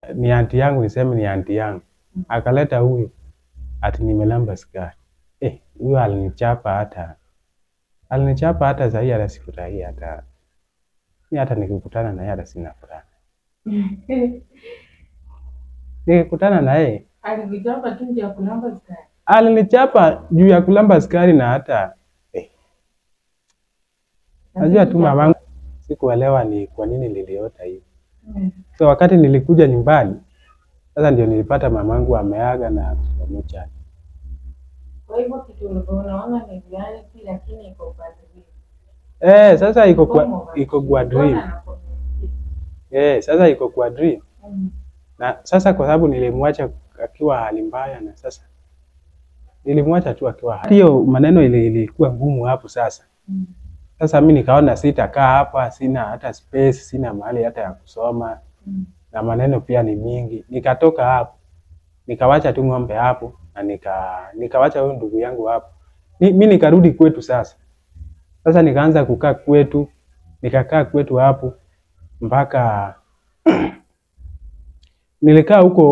ni anti yangu, niseme ni anti yangu, akaleta huyu ati nimelamba sukari. Eh, huyo alinichapa hata alinichapa hata sahii, hata sifurahii hata mi, hata nikikutana naye hata sina furaha. Nikikutana na yeye Alikuchapa tu nje ya kulamba sukari. alinichapa juu ya kulamba sukari na hata eh, najua tu mamangu, sikuelewa ni kwa nini niliota hivi. Mm. So wakati nilikuja nyumbani sasa ndio nilipata mamangu ameaga na pamoja. Kwa hivyo kitu ulikuwa unaona ni reality lakini iko kwa dream. Eh, sasa iko Form kwa of iko kwa Mbona dream. anakuwa- Eh, sasa iko kwa dream. Mm. Na sasa kwa sababu nilimwacha akiwa hali mbaya na sasa nilimwacha tu akiwa hali. Hiyo maneno ili- ilikuwa ngumu hapo sasa. Mm. Sasa mi nikaona sitakaa hapa, sina hata space, sina mahali hata ya kusoma Mm. na maneno pia ni mingi. Nikatoka hapo, nikawacha tu ng'ombe hapo na nika nikawacha huyo ndugu yangu hapo. Mi, mi nikarudi kwetu sasa. Sasa nikaanza kukaa kwetu, nikakaa kwetu hapo mpaka nilikaa huko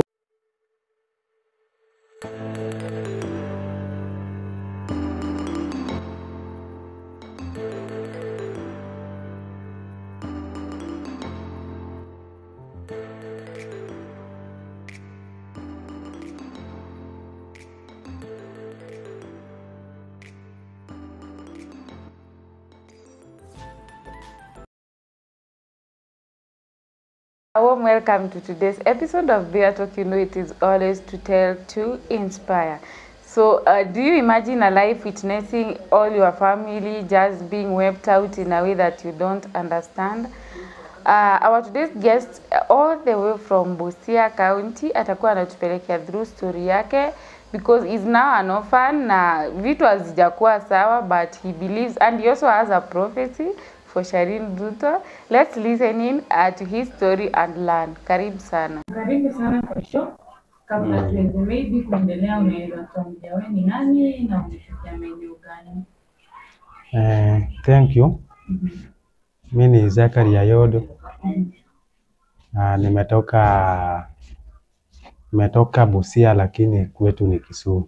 A warm welcome to today's episode of Beer Talk. You know it is always to tell, to inspire. So, uh, do you imagine a life witnessing all your family just being wiped out in a way that you don't understand? Uh, our today's guest uh, all the way from Busia County atakuwa anatupelekea through story yake because he's now an orphan na vitu hazijakuwa sawa but he believes and he also has a prophecy for Sharin Ruto. Let's listen in uh, to his story and learn. Karibu sana. Karibu sana kwa show. Kabla tuweze maybe kuendelea, unaweza tuambia wewe ni nani na umetokea maeneo gani? eh, thank you. Mhm. Mi ni Zakaria Yodo. Mhm. Ah, nimetoka nimetoka Busia lakini kwetu ni Kisumu.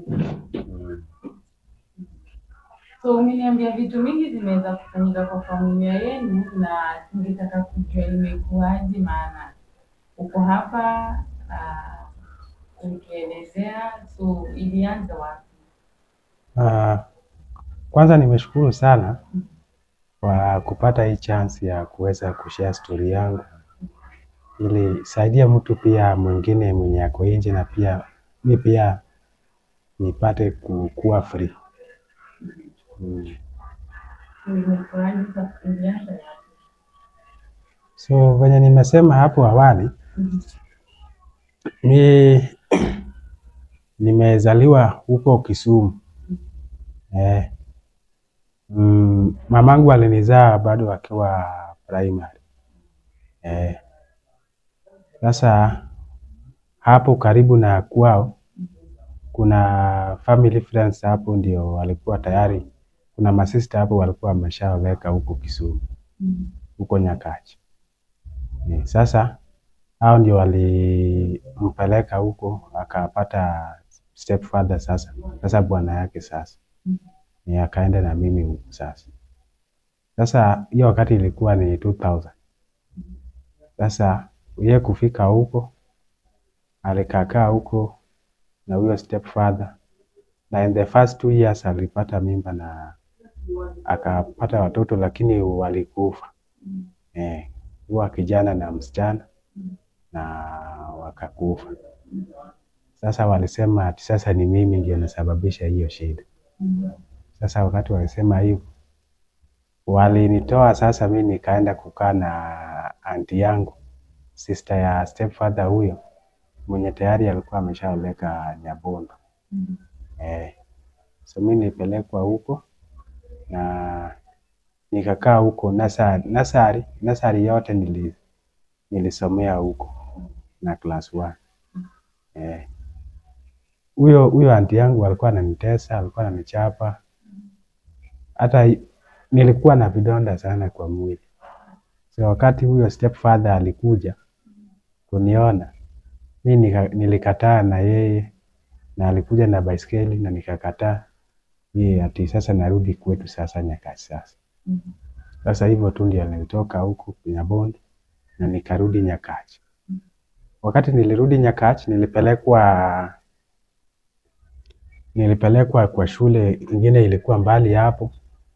So umeniambia vitu mingi zimeweza kufanyika kwa familia yenu, na ningetaka kujua imekuwaje, maana uko hapa uh, ukielezea, so ilianza wapi? Ah, kwanza nimeshukuru sana kwa kupata hii chance ya kuweza kushare story yangu ili saidia mtu pia mwingine mwenye ako nje na pia mi pia nipate kukuwa free. Mm. So imekuwaje? Sasa ilianza wapi? So venye nimesema hapo awali, Mhm. mi nimezaliwa huko Kisumu. Eh, mm, mamangu alinizaa bado akiwa primary. Eh, sasa hapo karibu na kwao kuna family friends hapo ndio walikuwa tayari, kuna masista hapo walikuwa wameshaweka huko Kisumu Mhm. huko Nyakachi. Eh, sasa hao ndio walimpeleka huko akapata stepfather sasa, sasa bwana yake sasa ni akaenda na mimi huko sasa. Sasa hiyo wakati ilikuwa ni 2000. Sasa yeye kufika huko alikakaa huko na huyo stepfather, na in the first two years alipata mimba na akapata watoto lakini walikufa eh, huwa kijana na msichana na wakakufa. Sasa walisema ati sasa ni mimi ndio nasababisha hiyo shida. Mhm. Sasa wakati walisema hivyo, walinitoa sasa, mi nikaenda kukaa na anti yangu, sister ya stepfather huyo mwenye tayari alikuwa ameshaoleka Nyabondo. Mhm. Eh, so mi nilipelekwa huko na nikakaa huko nasari, nasari, nasari yote nili, nilisomea huko na class 1. Eh, huyo huyo anti yangu alikuwa ananitesa, alikuwa ananichapa, hata i- nilikuwa na vidonda sana kwa mwili. So wakati huyo stepfather alikuja kuniona, mi nika, nilikataa na yeye na alikuja na baiskeli na nikakataa yeye ati sasa narudi kwetu sasa Nyakach sasa. Mhm. Sasa hivyo tu ndio nilitoka huku Nyabondi na nikarudi Nyakach. Wakati nilirudi Nyakach nilipelekwa nilipelekwa kwa shule ingine ilikuwa mbali hapo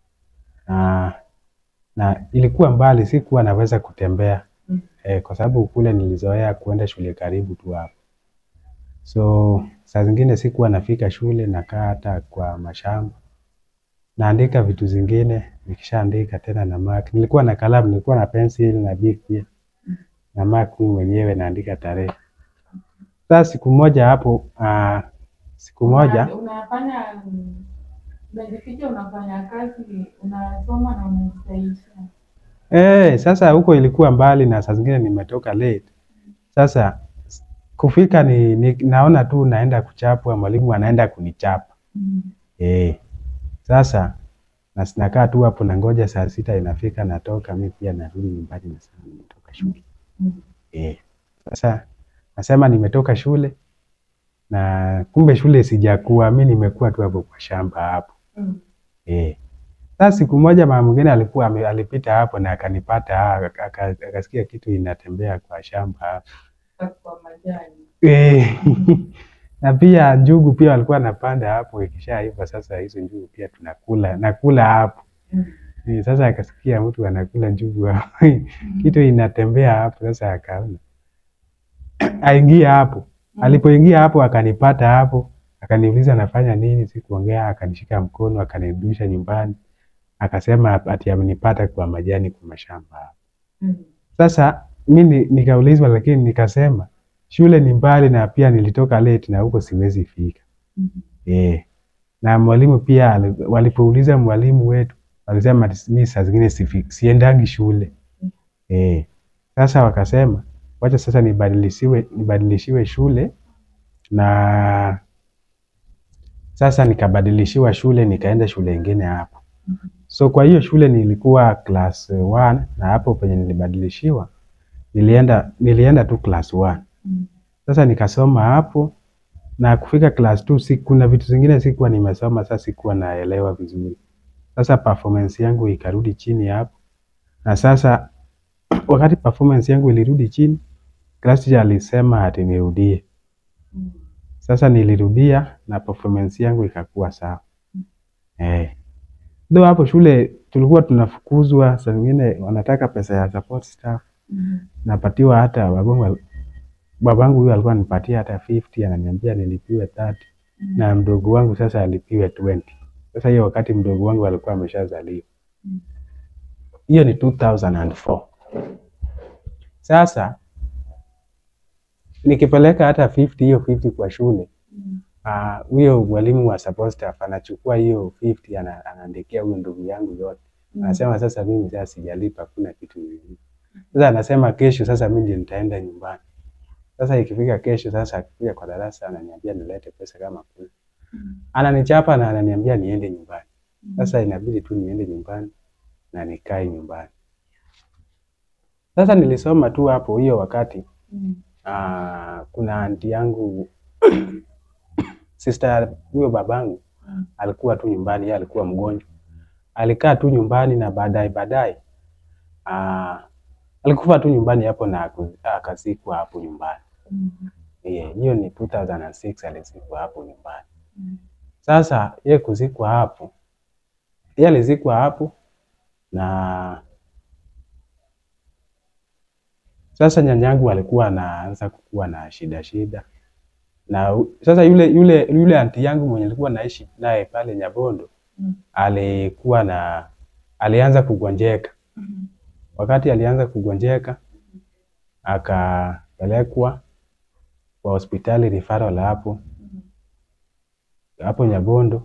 na, na ilikuwa mbali, sikuwa naweza kutembea Mhm. eh, kwa sababu kule nilizoea kuenda shule karibu tu hapo, so saa zingine sikuwa nafika shule, nakaa hata kwa mashamba naandika vitu zingine, nikishaandika tena na mark. Nilikuwa na kalamu, nilikuwa na pencil na big pia na mark mimi mwenyewe naandika tarehe. Sasa siku moja hapo uh, siku moja Una- unafanya mm, unajificha, unafanya kazi, unasoma na unajisaisha. Eh, sasa huko ilikuwa mbali na saa zingine nimetoka late. Sasa s- kufika ni, ni naona tu naenda kuchapwa, mwalimu anaenda kunichapa. Eh. Sasa na nakaa tu hapo nangoja saa sita inafika natoka mi pia narudi nyumbani na saa nimetoka shule. Eh. Sasa nasema nimetoka shule na kumbe shule sijakuwa, mi nimekuwa tu hapo kwa shamba hapo. Eh. Sasa siku moja mama mwingine alikuwa ame- alipita hapo na akanipata ah, aka- aka- akasikia kitu inatembea kwa shamba hapo. Kwa majani. Eh. Na pia njugu pia walikuwa wanapanda hapo, ikishaiva sasa hizo njugu pia tunakula nakula hapo. Eh, Sasa akasikia mtu anakula njugu hapo. kitu inatembea hapo, sasa akaona aingia hapo. Alipoingia hapo akanipata hapo, akaniuliza nafanya nini, sikuongea, akanishika mkono akanirudisha nyumbani, akasema ati amenipata kwa majani kwa mashamba hapo. Sasa mi ni- nikaulizwa, lakini nikasema shule ni mbali na pia nilitoka late na huko siwezi fika. Eh. Na mwalimu pia ali- walipouliza mwalimu wetu walisema ati mi saa zingine sifi- siendangi shule. Eh. Sasa wakasema wacha sasa nibadilishiwe nibadilishiwe shule na sasa nikabadilishiwa shule nikaenda shule ingine hapo. So kwa hiyo shule nilikuwa class 1 na hapo penye nilibadilishiwa nilienda nilienda tu class 1. Sasa nikasoma hapo na kufika class 2 si, kuna vitu zingine sikuwa nimesoma, sasa sikuwa naelewa vizuri. Sasa performance yangu ikarudi chini hapo, na sasa wakati performance yangu ilirudi chini, class teacher alisema ati nirudie. Sasa nilirudia na performance yangu ikakuwa sawa. Eh. Ndio hapo shule tulikuwa tunafukuzwa, saa zingine wanataka pesa ya support staff, napatiwa hata babangu babangu huyo alikuwa anipatia hata 50 ananiambia nilipiwe 30 na mdogo wangu sasa alipiwe 20. Sasa hiyo wakati mdogo wangu alikuwa ameshazaliwa. Hiyo ni 2004. Sasa nikipeleka hata 50 hiyo 50 kwa shule ah, huyo mwalimu wa support staff anachukua hiyo 50 ana- anaandikia huyo ndugu yangu yote. Anasema sasa mimi sasa sijalipa, kuna kitu nilipa. Sasa anasema kesho sasa mimi ndio nitaenda nyumbani. Sasa ikifika kesho sasa akikuja kwa darasa ananiambia nilete pesa kama kuna. Ananichapa na ananiambia niende nyumbani. Sasa inabidi tu niende nyumbani na nikae nyumbani. Sasa nilisoma tu hapo hiyo wakati ah, kuna anti yangu sister huyo babangu alikuwa tu nyumbani, yeye alikuwa mgonjwa. Alikaa tu nyumbani na baadaye baadaye ah, alikufa tu nyumbani hapo na aku- akazikwa hapo nyumbani. Yeah, hiyo ni 2006 alizikwa hapo nyumbani. Sasa ye kuzikwa hapo, ye alizikwa hapo na sasa nyanyangu alikuwa anaanza kukuwa na shida shida, na u- sasa yule yule yule anti yangu mwenye alikuwa naishi naye pale Nyabondo alikuwa na alianza kugonjeka. Wakati alianza kugonjeka akapelekwa kwa hospitali referral hapo hapo Nyabondo,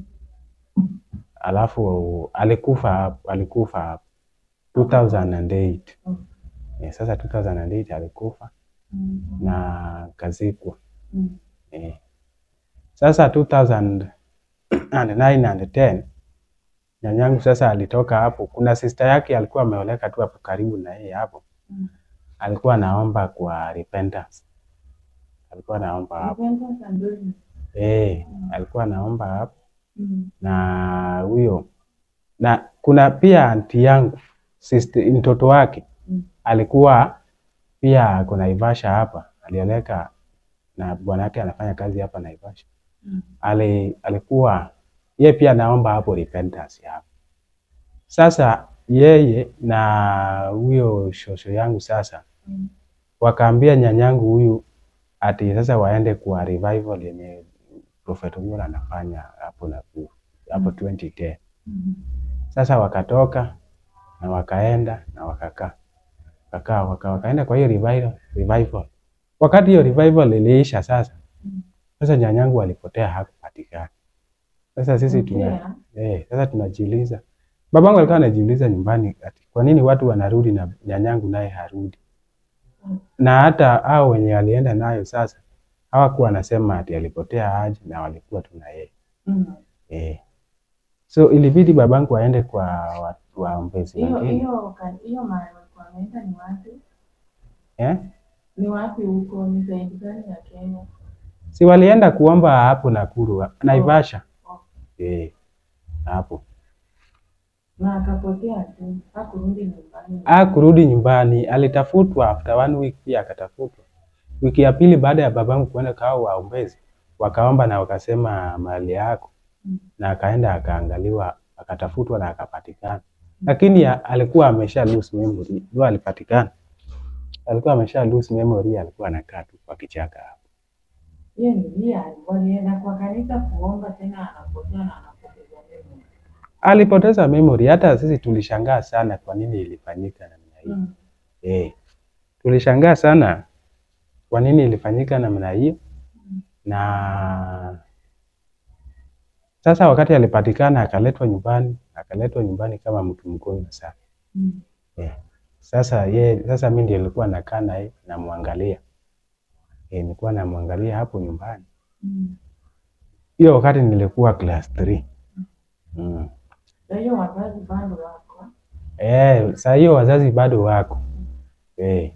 alafu alikufa hapo, alikufa hapo 2008. Eh, sasa 2008 alikufa na kazikwa. Eh. Sasa 2009 and 10 nyanyangu sasa alitoka hapo. Kuna sister yake alikuwa ameoleka tu hapo karibu na yeye hapo, alikuwa anaomba kwa repentance. alikuwa anaomba hapo Repentance and holiness. eh, alikuwa anaomba hapo Mm. na huyo na kuna pia anti yangu sister, mtoto wake Mm. alikuwa pia kuna Naivasha hapa, alioleka na bwana yake anafanya kazi hapa Naivasha. Mm. Ali, alikuwa ye pia naomba hapo repentance hapo. Sasa yeye na huyo shosho yangu sasa Mm. wakaambia nyanyangu huyu ati sasa waende kwa revival yenye Prophet Ongoro anafanya hapo Nakuru hapo 2010. Mm. Sasa wakatoka na wakaenda na wakakaa wakakaa waka, wakaenda kwa hiyo revival, revival. Wakati hiyo revival iliisha sasa, Mm. sasa nyanyangu alipotea hakupatikana. Sasa sisi tuna Potea? eh, sasa tunajiuliza, babangu alikuwa anajiuliza nyumbani ati kwa nini watu wanarudi na nyanyangu naye harudi, Mm. na hata hao wenye alienda nayo sasa hawakuwa wanasema ati alipotea aje, na walikuwa tu na yeye Mm. eh. So ilibidi babangu aende kwa watu waombezi Hiyo wengine hiyo ka- hiyo mahali walikuwa wameenda ni wapi? eh? Ni wapi huko? Ni zaidi gani ya Kenya? si walienda kuomba hapo Nakuru, Naivasha Oh. eh, hapo Na akapotea tu, hakurudi nyumbani. a kurudi nyumbani, alitafutwa after one week, pia akatafutwa. Wiki ya pili baada ya babangu kuenda kao waombezi, wakaomba na wakasema mali yako, Mm. na akaenda akaangaliwa, akatafutwa na akapatikana, lakini ya, alikuwa amesha lose memory, ndio alipatikana, alikuwa amesha lose memory, alikuwa anakaa tu kwa kichaka hapo. Hiyo ni lia, walienda kwa kanisa kuomba tena anapotea na anapoteza memory. Alipoteza memory, hata sisi tulishangaa sana kwa nini ilifanyika namna hiyo. Mm. Eh, tulishangaa sana kwa nini ilifanyika namna hiyo, na sasa wakati alipatikana akaletwa nyumbani, akaletwa nyumbani kama mtu mgonjwa sana. Mm. Eh, sasa ye, sasa mimi ndio nilikuwa nakaa naye namwangalia, eh, nilikuwa namwangalia hapo nyumbani. Mm. Hiyo wakati nilikuwa class 3. Mm. Kwa hiyo wazazi bado wako. Eh, saa hiyo wazazi bado wako. Eh.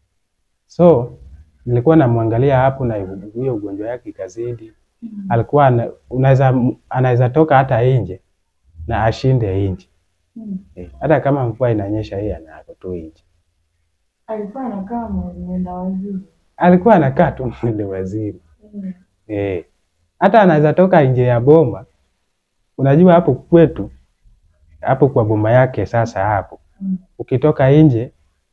So nilikuwa namwangalia hapo na hiyo ugonjwa yake ikazidi. Mm. Alikuwa ana- unaweza anaweza toka hata nje na ashinde nje. Mm. Eh, hata kama mvua inanyesha yeye anako tu nje. Alikuwa anakaa mwe- mwenda wazimu. Alikuwa anakaa tu mwende waziri. Mm. Eh. Hata anaweza toka nje ya boma. Unajua hapo kwetu hapo kwa boma yake sasa hapo Mm. ukitoka nje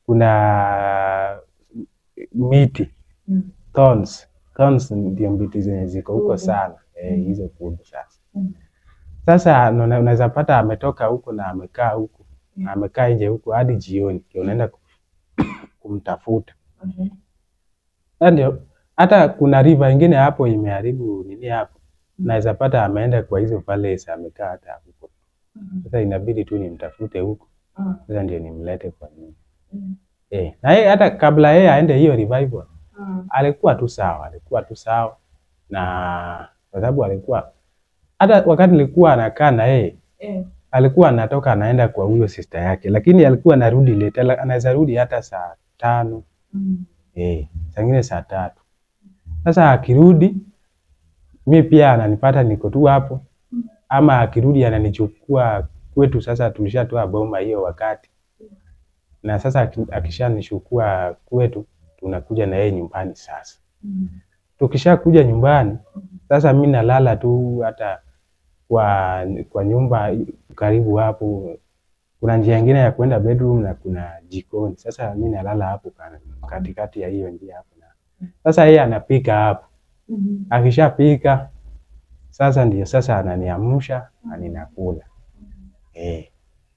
kuna miti Mm. thorns. Thorns ndio miti zenye ziko huko Kudu. sana eh, hizo kudu sasa. Mm. Sasa una- unaweza pata ametoka huko na amekaa huko na amekaa nje huko hadi jioni, ndio unaenda ku- kumtafuta. Okay. Sasa ndio hata kuna river ingine hapo imeharibu nini hapo, naweza pata ameenda kwa hizo palace amekaa hata huko. Mm. Sasa inabidi tu nimtafute huko, Mm. sasa ndio nimlete kwa nyumba Mm. eh. Na yeye hata kabla yeye aende hiyo revival Mm. alikuwa tu sawa, alikuwa tu sawa, na kwa sababu alikuwa hata wakati nilikuwa anakaa na yeye Eh. alikuwa anatoka anaenda kwa huyo sister yake, lakini alikuwa anarudi late, ala- anaweza rudi hata saa tano Mm. eh, saa ingine saa tatu. Sasa akirudi mi pia ananipata niko tu hapo, ama akirudi ananichukua kwetu. Sasa tulishatoa boma hiyo wakati, na sasa aki- akishanishukua kwetu, tunakuja na yeye nyumbani sasa Mm. tukishakuja nyumbani sasa, mi nalala tu hata kwa kwa nyumba karibu hapo. Kuna njia ingine ya kwenda bedroom na kuna jikoni. Sasa mi nalala hapo ka- katikati ya hiyo njia hapo, na sasa yeye anapika hapo. Mm. Akishapika sasa ndio sasa ananiamsha na ninakula eh.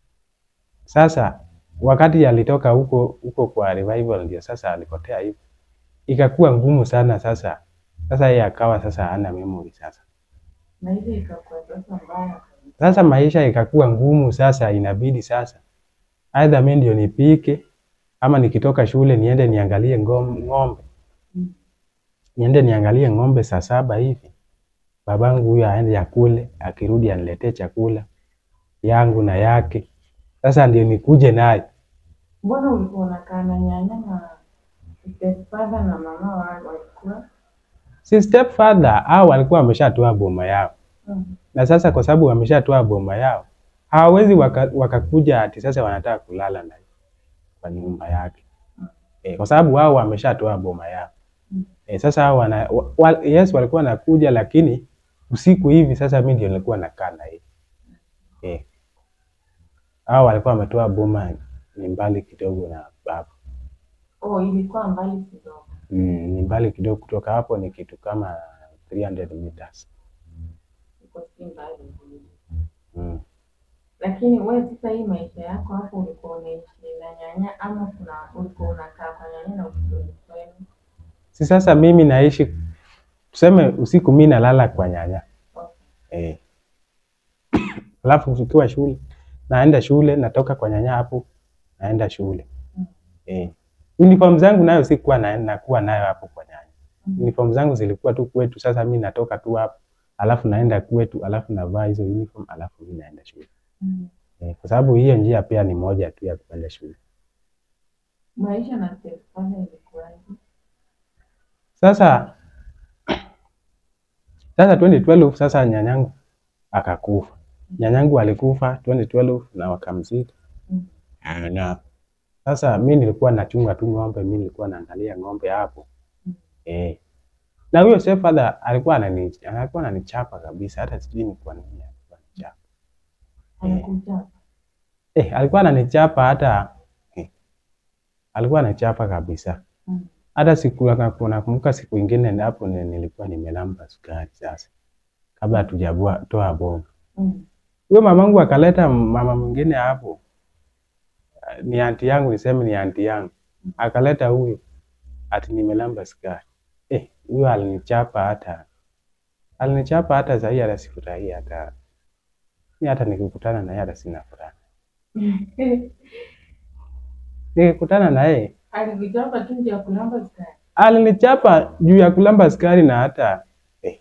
Sasa wakati alitoka huko huko kwa revival, ndio sasa alipotea hivyo, ikakuwa ngumu sana sasa. Sasa yeye akawa sasa hana memory sasa. Na ile ikakuwa sasa mbaya kabisa. Sasa maisha ikakuwa ngumu sasa, inabidi sasa aidha mimi ndio nipike ama nikitoka shule niende niangalie ngom- ng'ombe, Mm. niende niangalie ng'ombe saa saba hivi, babangu huyo aende akule, akirudi aniletee chakula yangu na yake. Sasa ndio nikuje naye Mbona ulikuwa unakaa na nyanya na stepfather na mama wa- walikuwa si stepfather au walikuwa wameshatoa boma yao Mm. na sasa kwa sababu wameshatoa boma yao hawawezi waka- wakakuja ati sasa wanataka kulala na kwa nyumba yake e, kwa sababu wao wameshatoa boma yao Mm. e, sasa hao wana, wa, wa, yes walikuwa nakuja lakini usiku hivi sasa mimi ndio nilikuwa nakaa na yeye e, hao walikuwa wametoa boma ni mbali kidogo na baba Oh, ilikuwa mbali kidogo. mm, ni mbali kidogo kutoka hapo ni kitu kama 300 meters Iko si mbali vile. mm. Lakini wewe sasa hii maisha yako hapo ulikuwa unaishi na nyanya ama kuna ulikuwa unakaa kwa nyanya na ukirudi kwenu? Si sasa mimi naishi tuseme usiku mi nalala kwa nyanya Okay. eh. Alafu tukiwa shule naenda shule natoka kwa nyanya hapo naenda shule Mm. eh. Uniform zangu nayo sikuwa na, nakuwa nayo hapo kwa nyanya. Mm. Uniform zangu zilikuwa tu kwetu. Sasa mi natoka tu hapo alafu naenda kwetu alafu navaa hizo uniform alafu mi naenda shule Mm. eh. Kwa sababu hiyo njia pia ni moja tu ya kwenda shule. Maisha na stepfather ilikuwaje? Sasa sasa 2012 sasa nyanyangu akakufa. Nyanyangu alikufa 2012 na wakamzika. Mm. Na sasa mi nilikuwa nachunga tu ng'ombe, mi nilikuwa naangalia ng'ombe hapo. Mm. Eh. Na huyo stepfather alikuwa anani alikuwa ananichapa kabisa, hata sijui ni kwa nini alikuwa ananichapa. Anakuja. Eh, alikuwa ananichapa hata eh, alikuwa ananichapa kabisa. Mm. Hata siku nakumbuka siku ingine hapo ni- nilikuwa nimelamba sukari sasa kabla hatujabua toa bomu. Mm. Huyo mamangu akaleta mama mwingine hapo, eh, ni anti yangu, niseme ni anti yangu, akaleta huyo ati nimelamba sukari. Eh, huyo alinichapa hata alinichapa hata sahii, hata sifurahii hata mi, hata nikikutana naye hata sina furaha. Nikikutana na yeye Alikuchapa tu nje ya kulamba sukari. alinichapa juu ya kulamba sukari na hata eh,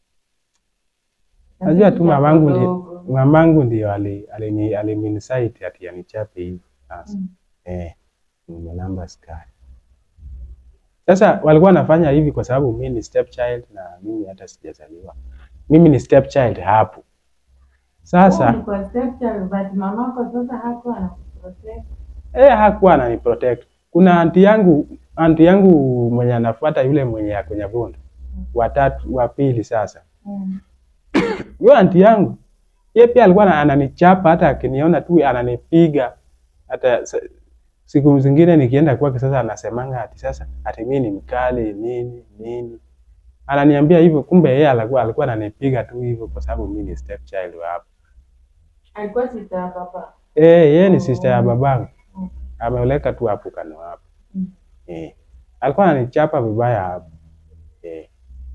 najua tu mamangu ndio Dogo. mamangu ndio ali- alini- alinincite ati anichape hivi sasa. Mm. Eh, nimelamba sukari. Sasa walikuwa wanafanya hivi kwa sababu mimi ni stepchild na mimi hata sijazaliwa. Mimi ni stepchild hapo. Wewe Sasa ulikuwa stepchild but mamako sasa hakuwa anakuprotect. eh, hakuwa ananiprotect. Kuna anti yangu anti yangu mwenye anafuata yule mwenye ako Nyabondo. Watatu wa pili sasa. Mm. Huyo anti yangu yeye pia alikuwa ana- ananichapa hata akiniona tu ananipiga hata sa- siku zingine nikienda kwake sasa anasemanga ati sasa ati mimi ni mkali nini nini ananiambia hivyo kumbe yeye alikuwa alikuwa ananipiga tu hivyo kwa sababu mimi ni stepchild wa hapo Alikuwa sister ya baba. eh yeye ni sister ya babangu Mm. ameoleka tu hapo kano hapo Mm. eh alikuwa ananichapa vibaya hapo eh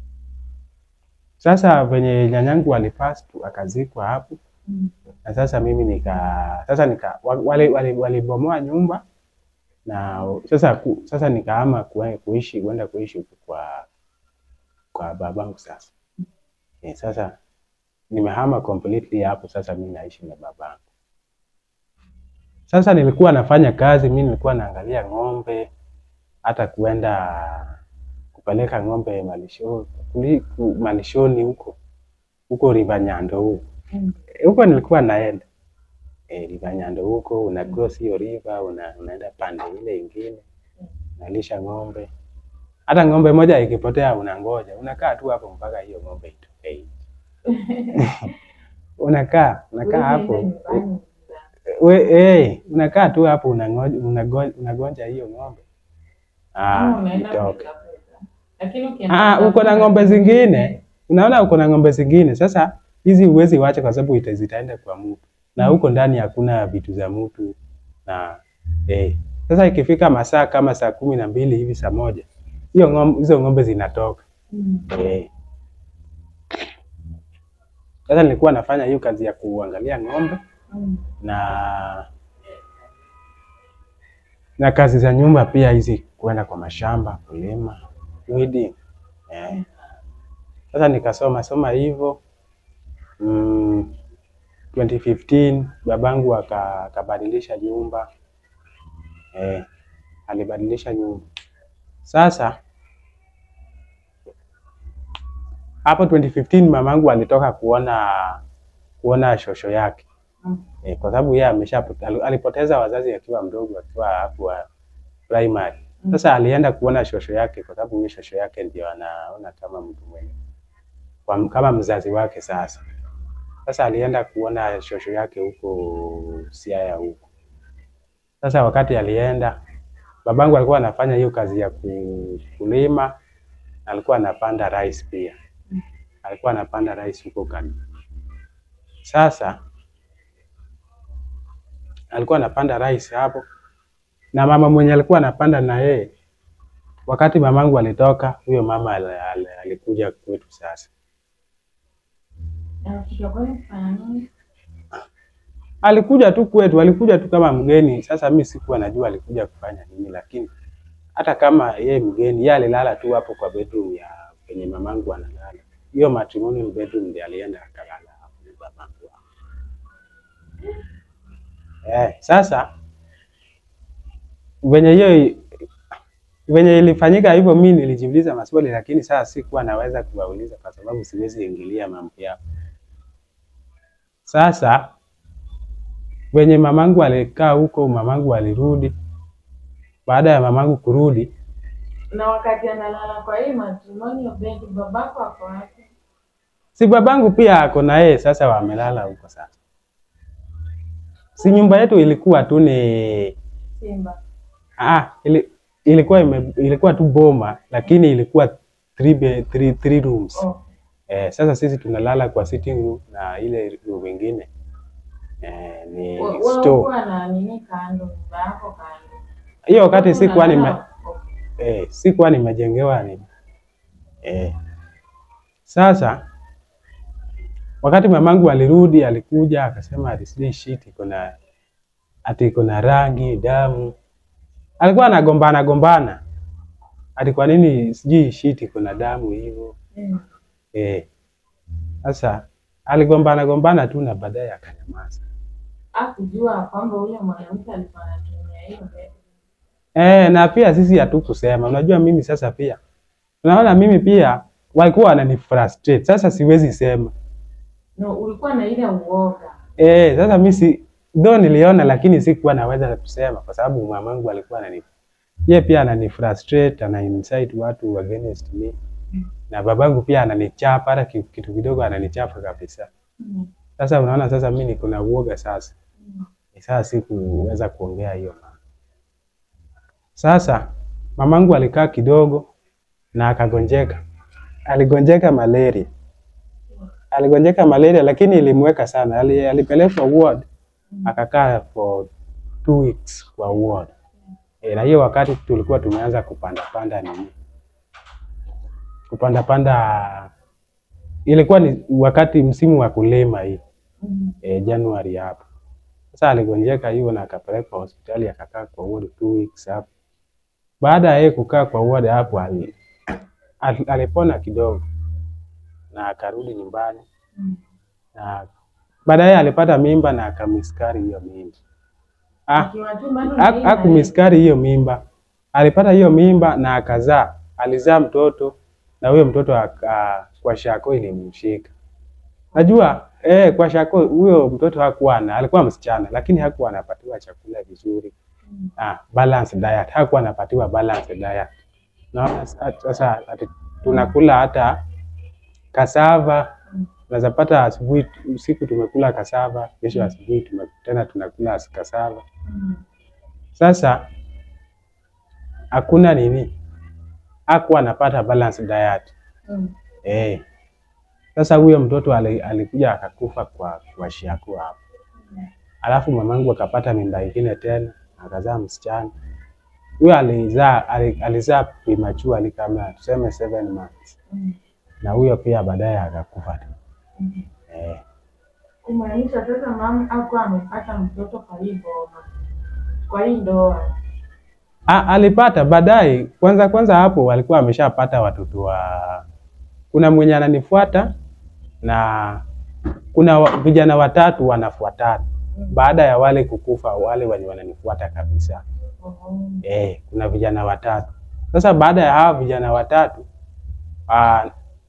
sasa venye nyanyangu alipass tu akazikwa hapo Mm. na sasa mimi nika sasa nika wa- wale wale walibomoa nyumba na sasa ku, sasa nikahama kue- kuishi kwenda kuishi huku kwa kwa babangu sasa eh, sasa nimehama completely hapo sasa mimi naishi na babangu sasa nilikuwa nafanya kazi mimi nilikuwa naangalia ng'ombe hata kuenda kupeleka ng'ombe malishoni kuli- ku- malishoni huko huko River Nyando huko Mm. huko nilikuwa naenda eh, River Nyando huko una cross hiyo river una, unaenda pande ile ingine unalisha ng'ombe. Hata ng'ombe moja ikipotea unangoja, unakaa tu hapo mpaka hiyo ng'ombe itoke nje. unakaa unakaa hapo Ulienda nyumbani we, eh, unakaa tu hapo unangoja, unagonja, unagonja hiyo ng'ombe ama ah, unaenda itoke. kutafuta. Lakini ukienda Ah, uko na kutafuta- ng'ombe zingine, unaona uko na ng'ombe zingine. Sasa hizi huwezi wacha kwa sababu ita- zitaenda kwa mtu, na huko ndani hakuna vitu za mtu na eh. Sasa ikifika masaa kama saa kumi na mbili hivi saa moja hiyo ng'ombe, hizo ng'ombe zinatoka Mm. eh. Sasa nilikuwa nafanya hiyo kazi ya kuangalia ng'ombe Mm. na na kazi za nyumba pia hizi, kwenda kwa mashamba kulima, weeding eh. Sasa nikasoma soma hivyo mm, 2015 babangu aka- akabadilisha nyumba eh, alibadilisha nyumba. Sasa hapo 2015 mamangu alitoka kuona kuona shosho yake Mm. e, kwa sababu yeye amesha alipoteza wazazi akiwa mdogo akiwa hapo wa primary. Mm. Sasa alienda kuona shosho yake kwa sababu mimi shosho yake ndio anaona kama mtu mwenye kwa- kama mzazi wake sasa. Sasa alienda kuona shosho yake huko Siaya huko. Sasa wakati alienda, babangu alikuwa anafanya hiyo kazi ya ku- kulima, na alikuwa anapanda rice pia. Alikuwa anapanda rice huko kani. Sasa alikuwa anapanda rice hapo, na mama mwenye alikuwa anapanda na yeye, wakati mamangu alitoka, huyo mama al- al- alikuja kwetu sasa. Alikuja kwani kufanya nini? alikuja tu kwetu, alikuja tu kama mgeni. Sasa mimi sikuwa najua alikuja kufanya nini, lakini hata kama yeye mgeni, yeye alilala tu hapo kwa bedroom ya penye mamangu analala. Hiyo matrimonial bedroom ndiye alienda akalala hapo na babangu. Eh, sasa venye hiyo venye ilifanyika hivyo, mimi nilijiuliza maswali, lakini sasa sikuwa naweza kuwauliza kwa sababu siwezi ingilia mambo yao. Sasa venye mamangu alikaa huko, mamangu alirudi. Baada ya mamangu kurudi, Na wakati analala kwa hii matrimonial bed, babako ako wapi? si babangu pia ako na yeye, sasa wamelala huko. Sasa si nyumba yetu ilikuwa tu ni Simba. ah, ili, ilikuwa ime, ilikuwa tu boma, lakini ilikuwa three, be, three, three rooms. Oh. Eh, sasa sisi tunalala kwa sitting room na ile room ingine eh, ni Wewe store. ulikuwa na nini kando, nyumba yako kando. Hiyo wakati sikuwa nime Unalala- Okay. eh, sikuwa nimejengewa ni eh. Sasa wakati mamangu alirudi, alikuja akasema ati sijui shit iko na ati iko na rangi damu, alikuwa anagombana gombana ati kwa nini sijui shit iko na damu hivyo Mm. eh. Sasa aligombana gombana tu na baadaye akanyamaza. Hakujua kwamba ule mwanamke alikuwa anatumia hiyo bed. Eh, na pia sisi hatukusema. Unajua mimi sasa pia unaona mimi pia walikuwa wanani frustrate. Sasa siwezi sema. No, ulikuwa na ile uoga. Eh, sasa mimi si though niliona lakini sikuwa naweza kusema kwa sababu mamangu alikuwa anani yeye pia anani frustrate, ana incite watu against me. Na babangu pia ananichapa hata ki- kitu kidogo ananichapa kabisa. Mm. Sasa unaona sasa mimi niko na uoga sasa. Mm. Sasa sikuweza kuongea hiyo mambo. Sasa mamangu alikaa kidogo na akagonjeka. Aligonjeka malaria. Aligonjeka malaria lakini ilimweka sana. Ali, alipelekwa ward akakaa for two weeks kwa ward. E, na hiyo wakati tulikuwa tumeanza kupanda panda nini? Kupanda panda ilikuwa ni wakati msimu wa kulima hii Mm. e, Januari hapo. Sasa aligonjeka hiyo na akapelekwa hospitali akakaa kwa ward two weeks hapo. Baada ya yeye kukaa kwa ward hapo ali, al- alipona kidogo na akarudi nyumbani Mm. na baadaye alipata mimba na akamiskari hiyo mimba. Ah, Akiwa tu bado na ha- ile hakumiskari hiyo mimba, alipata hiyo mimba na akazaa, alizaa mtoto na huyo mtoto aka, kwa shako ilimshika. Najua eh, kwa shako huyo mtoto hakuwa na, alikuwa msichana lakini hakuwa anapatiwa chakula vizuri. Mm. Ah, balanced diet, hakuwa anapatiwa balanced diet. Naona sa- sasa ati tunakula hata kasava Mm. unaweza pata asubuhi, usiku tumekula kasava, kesho asubuhi tume, tena tunakula as- kasava. Mm. Sasa hakuna nini, hakuwa anapata balanced diet Mm. eh. Sasa huyo mtoto ali- alikuja akakufa kwa kwa shiako hapo, alafu mamangu akapata mimba ingine tena akazaa msichana. Huyo alizaa ali- alizaa prematurely kama tuseme seven months, Mm. na huyo pia baadaye akakufa tu Mm. eh. Kumaanisha sasa mama hakuwa amepata mtoto kwa hii boma, kwa hii ndoa. A, alipata baadaye. Kwanza kwanza hapo walikuwa ameshapata watoto wa, kuna mwenye ananifuata na kuna wa- vijana watatu wanafuatana baada ya wale kukufa, wale wenye wananifuata kabisa. Oh. Eh, kuna vijana watatu. Sasa baada ya hawa vijana watatu ah,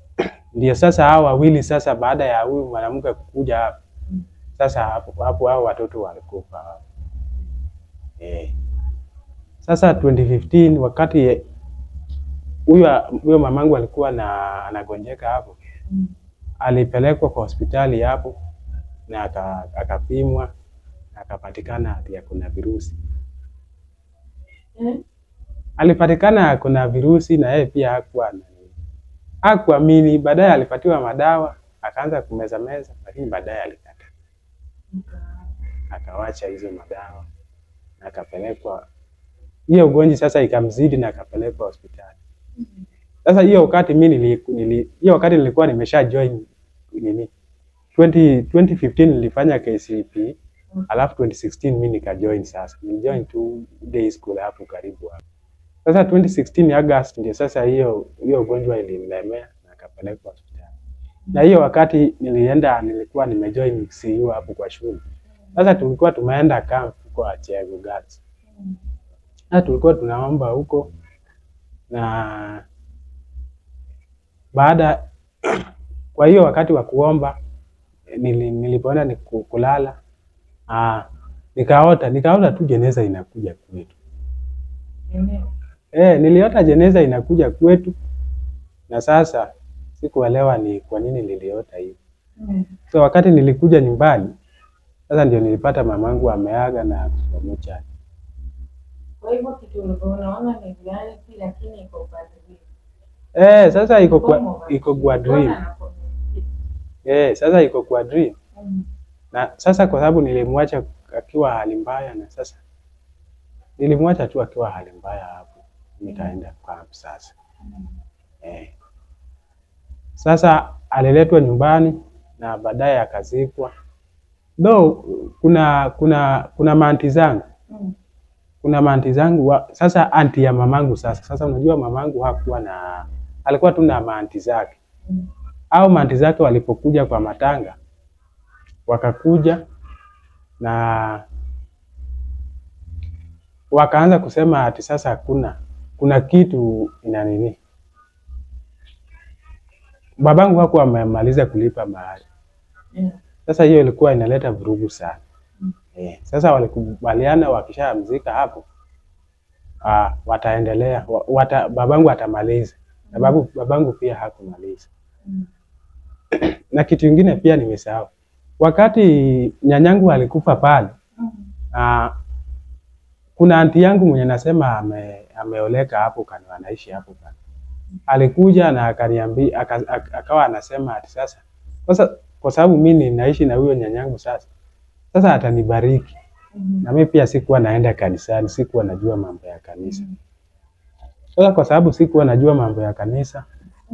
Ndio sasa hao wawili sasa, baada ya huyu mwanamke kukuja hapo sasa, hapo hapo hao watoto walikufa hapo eh. Sasa 2015 wakati huyo huyo mamangu alikuwa na anagonjeka hapo, Mm. alipelekwa kwa hospitali hapo na aka- akapimwa na akapatikana ati kuna virusi. Eh? Alipatikana kuna virusi na yeye pia hakuwa na- hakuamini. Baadaye alipatiwa madawa akaanza kumeza meza, lakini baadaye alikata, akawacha hizo madawa na akapelekwa hiyo ugonjwa sasa ikamzidi na akapelekwa hospitali. Sasa hiyo wakati mimi nili, nili hiyo wakati nilikuwa nimesha join nini 20, 2015 nilifanya KCP alafu 2016 mimi nikajoin sasa. Nilijoin two day school hapo karibu hapo. Sasa 2016 August ndio sasa hiyo hiyo ugonjwa ilinilemea na akapelekwa hospitali. Na hiyo wakati nilienda nilikuwa nimejoin CU hapo kwa shule. Sasa tulikuwa tumeenda camp kwa Chego Girls. Na tulikuwa tunaomba huko na baada kwa hiyo wakati wa kuomba nili, nilipoenda ni ku- kulala ah, nikaota nikaota tu jeneza inakuja kwetu. Eneo. Eh, niliota jeneza inakuja kwetu na sasa sikuelewa ni kwa nini niliota hivi. Mm. So wakati nilikuja nyumbani sasa ndio nilipata mamangu ameaga na pamoja. Kwa hivyo kitu ulikuwa unaona ni reality lakini iko kwa dream. Eh, sasa iko Form kwa of iko dream. kwa dream. Mbona anakommunicate? Eh, sasa iko kwa dream. Mm. Na sasa kwa sababu nilimwacha akiwa hali mbaya na sasa nilimwacha tu akiwa hali mbaya hapo. Nikaenda camp sasa. Eh. Sasa aliletwa nyumbani na baadaye akazikwa. Though kuna kuna kuna maanti zangu Mm. kuna maanti zangu wa, sasa anti ya mamangu sasa sasa unajua mamangu hakuwa na alikuwa tu na maanti zake Mm. au maanti zake walipokuja kwa matanga wakakuja na wakaanza kusema ati sasa kuna kuna kitu ina nini babangu hakuwa amemaliza kulipa mahari Yeah. sasa hiyo ilikuwa inaleta vurugu sana Mm. eh, sasa walikubaliana wakishamzika hapo ah, wataendelea wa- wata, babangu atamaliza na babu, babangu pia hakumaliza Mm. na kitu ingine pia nimesahau wakati nyanyangu alikufa pale Mm. ah, kuna anti yangu mwenye nasema ame, ameoleka hapo kando anaishi hapo kando alikuja na akaniambia aka, aka, akawa anasema ati sasa sasa kwa sababu mimi ninaishi na huyo nyanyangu sasa sasa atanibariki Mm. na mimi pia sikuwa naenda kanisani sikuwa najua mambo ya kanisa Mm. sasa kwa sababu sikuwa najua mambo ya kanisa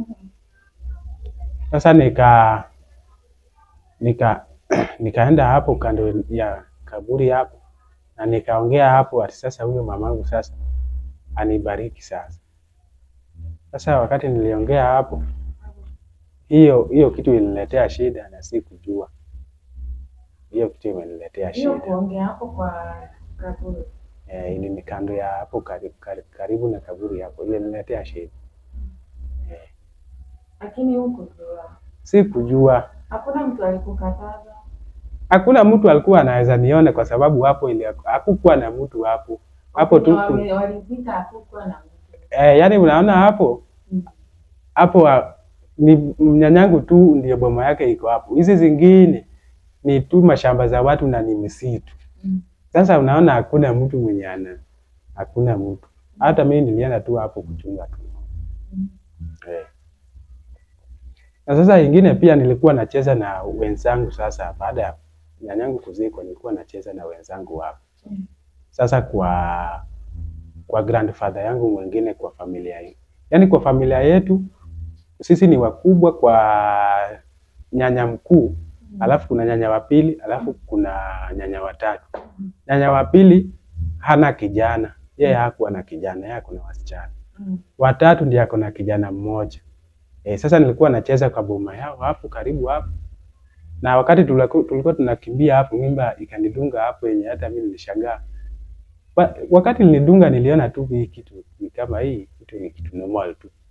sasa nika nika nikaenda hapo kando ya kaburi hapo na nikaongea hapo ati sasa huyo mamangu sasa anibariki sasa. Sasa wakati niliongea hapo, hiyo hiyo kitu iliniletea shida na sikujua. Hiyo kitu imeniletea Hiyo shida. kuongea hapo kwa kaburi. Eh, ili ni kando ya hapo karibu, karibu, karibu na kaburi hapo, ile iliniletea shida. Eh, Lakini huko jua. sikujua. Hakuna mtu alikukataza. Hakuna mtu alikuwa anaweza nione kwa sababu hapo ile hakukuwa na mtu hapo. Hapo tu Wenye ku- wame- Walizika hakukuwa na mtu. eh, yani unaona hapo Mm. hapo ah, ni mnyanyangu tu ndio boma yake iko hapo. Hizi zingine ni tu mashamba za watu na ni misitu. Mm. Sasa unaona hakuna mtu mwenye ana hakuna mtu. Hata mimi nilienda tu hapo kuchunga tu. Mm. Eh. Na sasa ingine pia nilikuwa nacheza na wenzangu sasa baada ya nyanyangu kuzikwa nilikuwa nacheza na wenzangu hapo. Mm. Sasa kwa kwa grandfather yangu mwingine kwa familia hii. Yaani kwa familia yetu sisi ni wakubwa kwa nyanya mkuu, alafu kuna nyanya wa pili, alafu kuna nyanya watatu. Nyanya wa pili hana kijana, yeye hakuwa na kijana, yeye ako na wasichana. Mm. Watatu ndiye ako na kijana mmoja. E, sasa nilikuwa nacheza kwa boma yao hapo karibu hapo, na wakati tuliku- tulikuwa tunakimbia hapo, mimba ikanidunga hapo yenye hata mimi nilishangaa. Wa- Wakati nilidunga niliona tu hii kitu ni kama hii kitu ni kitu normal tu,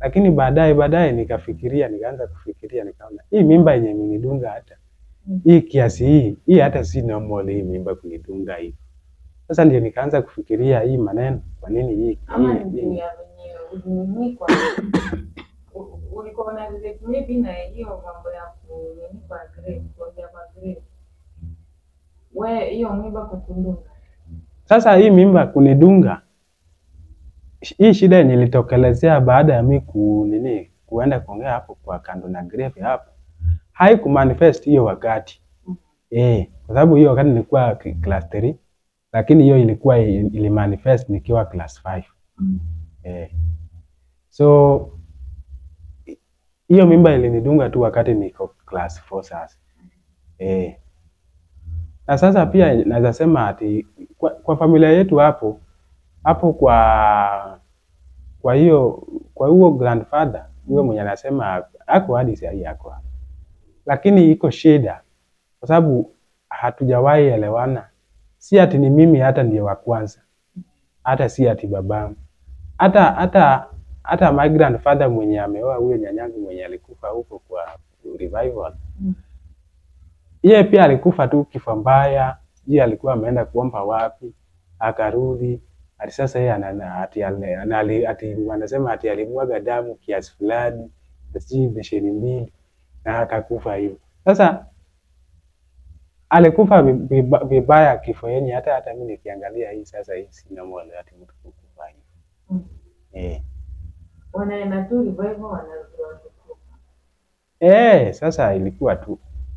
lakini baadaye baadaye nikafikiria, nikaanza kufikiria, nikaona hii mimba yenye imenidunga hata Mm. hii kiasi hii hii hata si normal hii mimba kunidunga hii. Sasa ndio nikaanza kufikiria hii maneno, kwa nini hii ama hii- ni juu ya venye ulinikwa ulikuwa una relate maybe na hiyo mambo ya kunini kwa grade kuongea kwa grade we hiyo mimba kukundunga Sasa hii mimba kunidunga, sh- hii shida yenye ilitokelezea baada ya mi ku nini kuenda kuongea hapo kwa kando na grave hapo, haikumanifest hiyo wakati Mhm. eh, kwa sababu hiyo wakati nilikuwa k- class 3 lakini hiyo ilikuwa i- ilimanifest nikiwa class 5 eh. So hi- hiyo mimba ilinidunga tu wakati niko class 4 sasa eh. Na sasa pia naweza sema ati kwa, kwa familia yetu hapo hapo kwa kwa hiyo kwa huo grandfather huyo mwenye anasema ako hadi saa hii ako hapo, lakini iko shida kwa sababu hatujawahi elewana. Si ati ni mimi hata ndiye wa kwanza, hata si ati babangu, hata hata hata my grandfather mwenye ameoa huyo nyanyangu mwenye alikufa huko kwa revival Mm. yeye pia alikufa tu kifo mbaya. Yeye alikuwa ameenda kuomba wapi, akarudi ati sasa yeye ana- ati ale- ana- ali- ati wanasema ati alimwaga damu kiasi fulani, sijui besheni mbili na akakufa hivyo. Sasa alikufa vi- viba- vibaya kifo yenye hata hata mimi nikiangalia hii sasa hii sina moyo ati mtu kukufa hivyo. Mm. Eh. wanaenda tu revival wanarudi watukufu Eh, sasa ilikuwa tu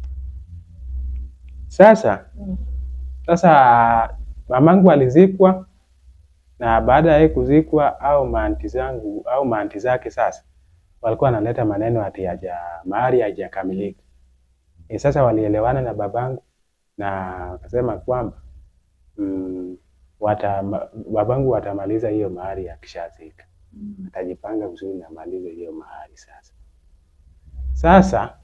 sasa Mm. Sasa mamangu alizikwa na baada ya yeye kuzikwa au maanti zangu au maanti zake sasa walikuwa wanaleta maneno ati haja mahari hajakamilika. E, sasa walielewana na babangu na wakasema kwamba mm, wata, ma- babangu watamaliza hiyo mahari akishazika, Mm. atajipanga vizuri na malize hiyo mahari sasa. Sasa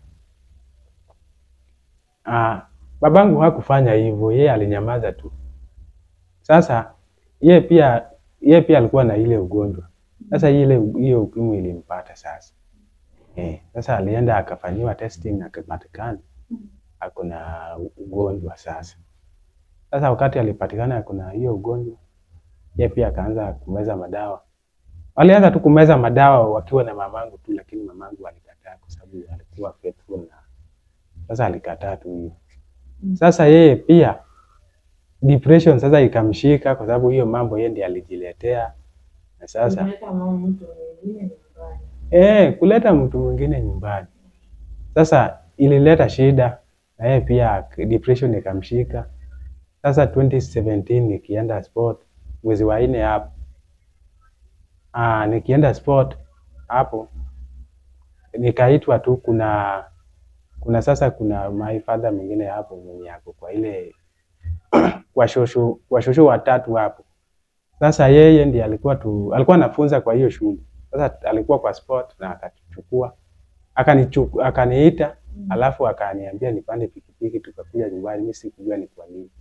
ah, babangu hakufanya hivyo, yeye alinyamaza tu. Sasa yeye pia yeye pia alikuwa na ile ugonjwa. Sasa ile hiyo ukimwi ilimpata sasa. Eh, sasa alienda akafanyiwa testing na akapatikana ako na ugonjwa sasa. Sasa wakati alipatikana ako na hiyo ugonjwa, yeye pia akaanza kumeza madawa. Walianza tu kumeza madawa wakiwa na mamangu tu, lakini mamangu alikataa kwa sababu alikuwa faithful na sasa alikataa tu hiyo. Mm. Sasa yeye pia depression sasa ikamshika kwa sababu hiyo mambo yeye ndiye alijiletea, na sasa Kuleta mama mtu mwingine nyumbani eh, kuleta mtu mwingine nyumbani sasa ilileta shida, na yeye pia depression ikamshika. Sasa 2017 nikienda sport mwezi wa nne hapo, ah, nikienda sport hapo nikaitwa tu, kuna kuna sasa kuna my father mwingine hapo mwenye ako kwa ile kwa shosho kwa shosho watatu hapo. Sasa yeye ndiye alikuwa tu alikuwa anafunza kwa hiyo shule. Sasa alikuwa kwa sport na akachukua akanichu akaniita, alafu akaniambia nipande pikipiki tukakuja nyumbani. Mimi sikujua ni kwa nini.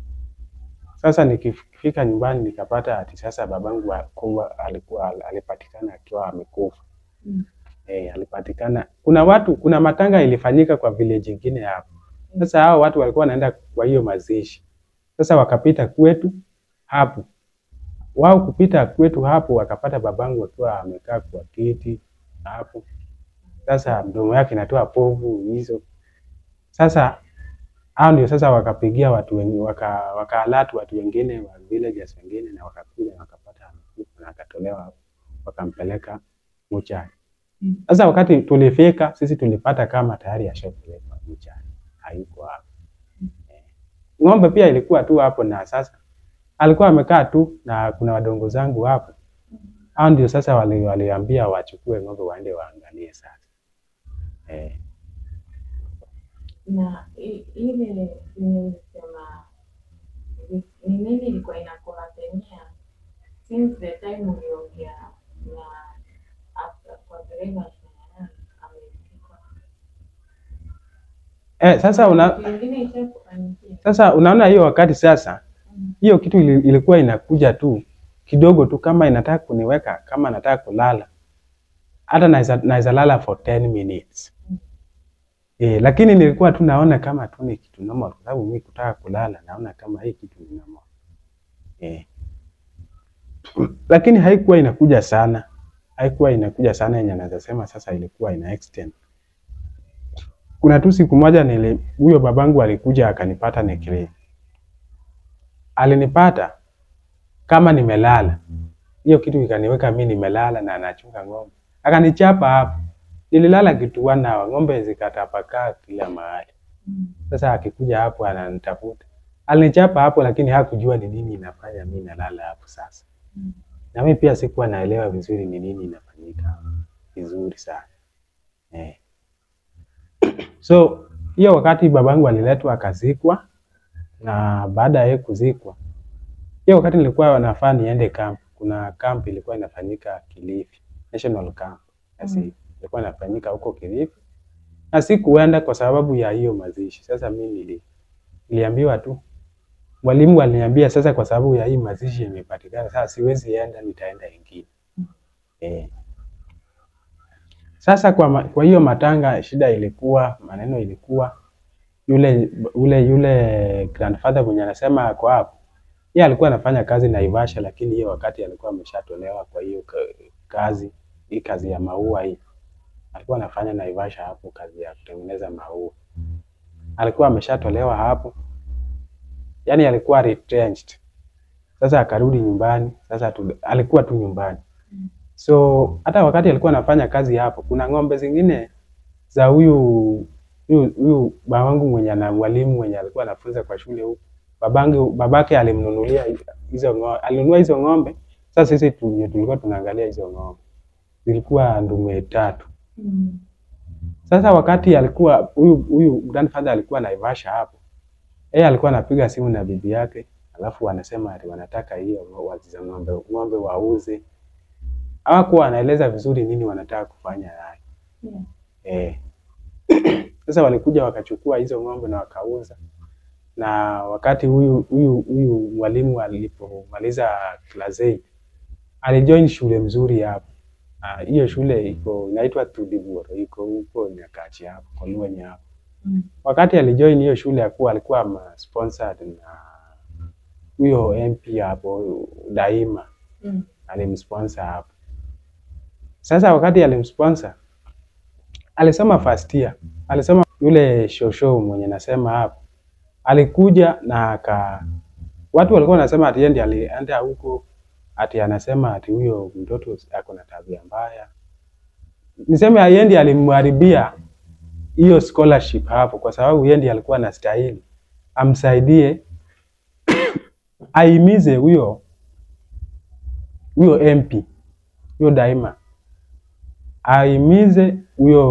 Sasa nikifika nyumbani nikapata ati sasa babangu wa- kuwa alikuwa alipatikana akiwa amekufa. Mm. Eh, alipatikana. Kuna watu, kuna matanga ilifanyika kwa village ingine hapo. Sasa hao watu walikuwa wanaenda kwa hiyo mazishi. Sasa wakapita kwetu hapo. Wao kupita kwetu hapo wakapata babangu akiwa amekaa kwa kiti hapo. Sasa mdomo yake inatoa povu hizo. Sasa hao ndio sasa wakapigia watu wengi waka wakaalatu watu wengine wa villagers wengine na wakakuja na wakapata amekufa na akatolewa hapo wakampeleka mochari. Mm. Sasa wakati tulifika sisi tulipata kama tayari ashapelekwa mochari, hayuko hapo. Eh. Ng'ombe pia ilikuwa tu hapo, na sasa alikuwa amekaa tu na kuna wadongo zangu hapo, hao ndio sasa wali, waliambia wachukue ng'ombe waende waangalie sasa eh. na i- ile yenye ulisema ni ni nini ilikuwa inakuhapenia since the time uliongea na after kwa dereva Shanana amefika Eh, sasa una, Kitu ingine ishakufanyikia sasa unaona hiyo wakati sasa Mm. hiyo kitu ili- ilikuwa inakuja tu kidogo tu, kama inataka kuniweka, kama nataka kulala, hata naweza naweza lala for 10 minutes eh, lakini nilikuwa tu naona kama tu ni kitu normal, kwa sababu mimi kutaka kulala naona kama hii kitu ni normal eh. Lakini haikuwa inakuja sana, haikuwa inakuja sana yenye naweza sema sasa ilikuwa ina extend. Kuna tu siku moja nili huyo babangu alikuja akanipata nikili, alinipata kama nimelala, hiyo kitu ikaniweka mimi nimelala na anachunga ng'ombe, akanichapa hapo. Nililala kituana, ng'ombe zikatapakaa kila mahali. Sasa akikuja hapo ananitafuta, alinichapa hapo, lakini hakujua ni nini inafanya mimi nalala hapo sasa. Na mimi pia sikuwa naelewa vizuri ni nini inafanyika vizuri sana eh. So hiyo wakati babangu aliletwa akazikwa, na baada ya yeye kuzikwa, hiyo wakati nilikuwa nafaa niende camp. Kuna camp ilikuwa inafanyika Kilifi, National Camp. Basi ilikuwa inafanyika huko Kilifi, na sikuenda kwa sababu ya hiyo mazishi. Sasa mimi nili, niliambiwa tu mwalimu aliniambia sasa, kwa sababu ya hii mazishi imepatikana, sasa siwezi enda, nitaenda ingine eh. Sasa kwa, ma, kwa hiyo matanga shida ilikuwa maneno ilikuwa yule ule yule grandfather mwenye anasema ako hapo, yeye alikuwa anafanya kazi Naivasha, lakini hiyo wakati alikuwa ameshatolewa kwa hiyo ka- kazi hii kazi ya maua hii alikuwa anafanya Naivasha hapo, kazi ya kutengeneza maua alikuwa ameshatolewa hapo, yani alikuwa retrenched. Sasa akarudi nyumbani, sasa tu, alikuwa tu nyumbani so hata wakati alikuwa anafanya kazi hapo, kuna ng'ombe zingine za huyu huyu huyu babangu mwenye ana mwalimu mwenye alikuwa anafunza kwa shule huko, babangu babake alimnunulia hizo ng'ombe, alinunua hizo ng'ombe. Sasa sisi tu- tulikuwa tunaangalia hizo ng'ombe, zilikuwa ndume tatu. Sasa wakati alikuwa huyu huyu grandfather alikuwa Naivasha hapo, yeye alikuwa anapiga simu na bibi yake, alafu wanasema ati wanataka hiyo waziza ng'ombe ng'ombe wauze. Hawakuwa wanaeleza vizuri nini wanataka kufanya naye. Eh. Sasa walikuja wakachukua hizo ng'ombe na wakauza, na wakati huyu huyu huyu mwalimu alipomaliza class 8 alijoin shule mzuri hapo. Ah, hiyo shule iko inaitwa Tudiburo, iko huko Nyakachi hapo kwa Luenye hapo. Wakati alijoin hiyo shule akuwa alikuwa ma sponsored na huyo MP hapo Daima alimsponsor hapo. Sasa wakati alimsponsor alisoma first year, alisoma yule shosho mwenye nasema hapo, alikuja na aka watu walikuwa wanasema ati yeye ndiye alienda huko, ati anasema ati huyo mtoto ako na tabia mbaya. Niseme yeye ndiye alimharibia hiyo scholarship hapo, kwa sababu yeye ndiye alikuwa anastahili amsaidie aimize huyo huyo MP huyo Daima aimize huyo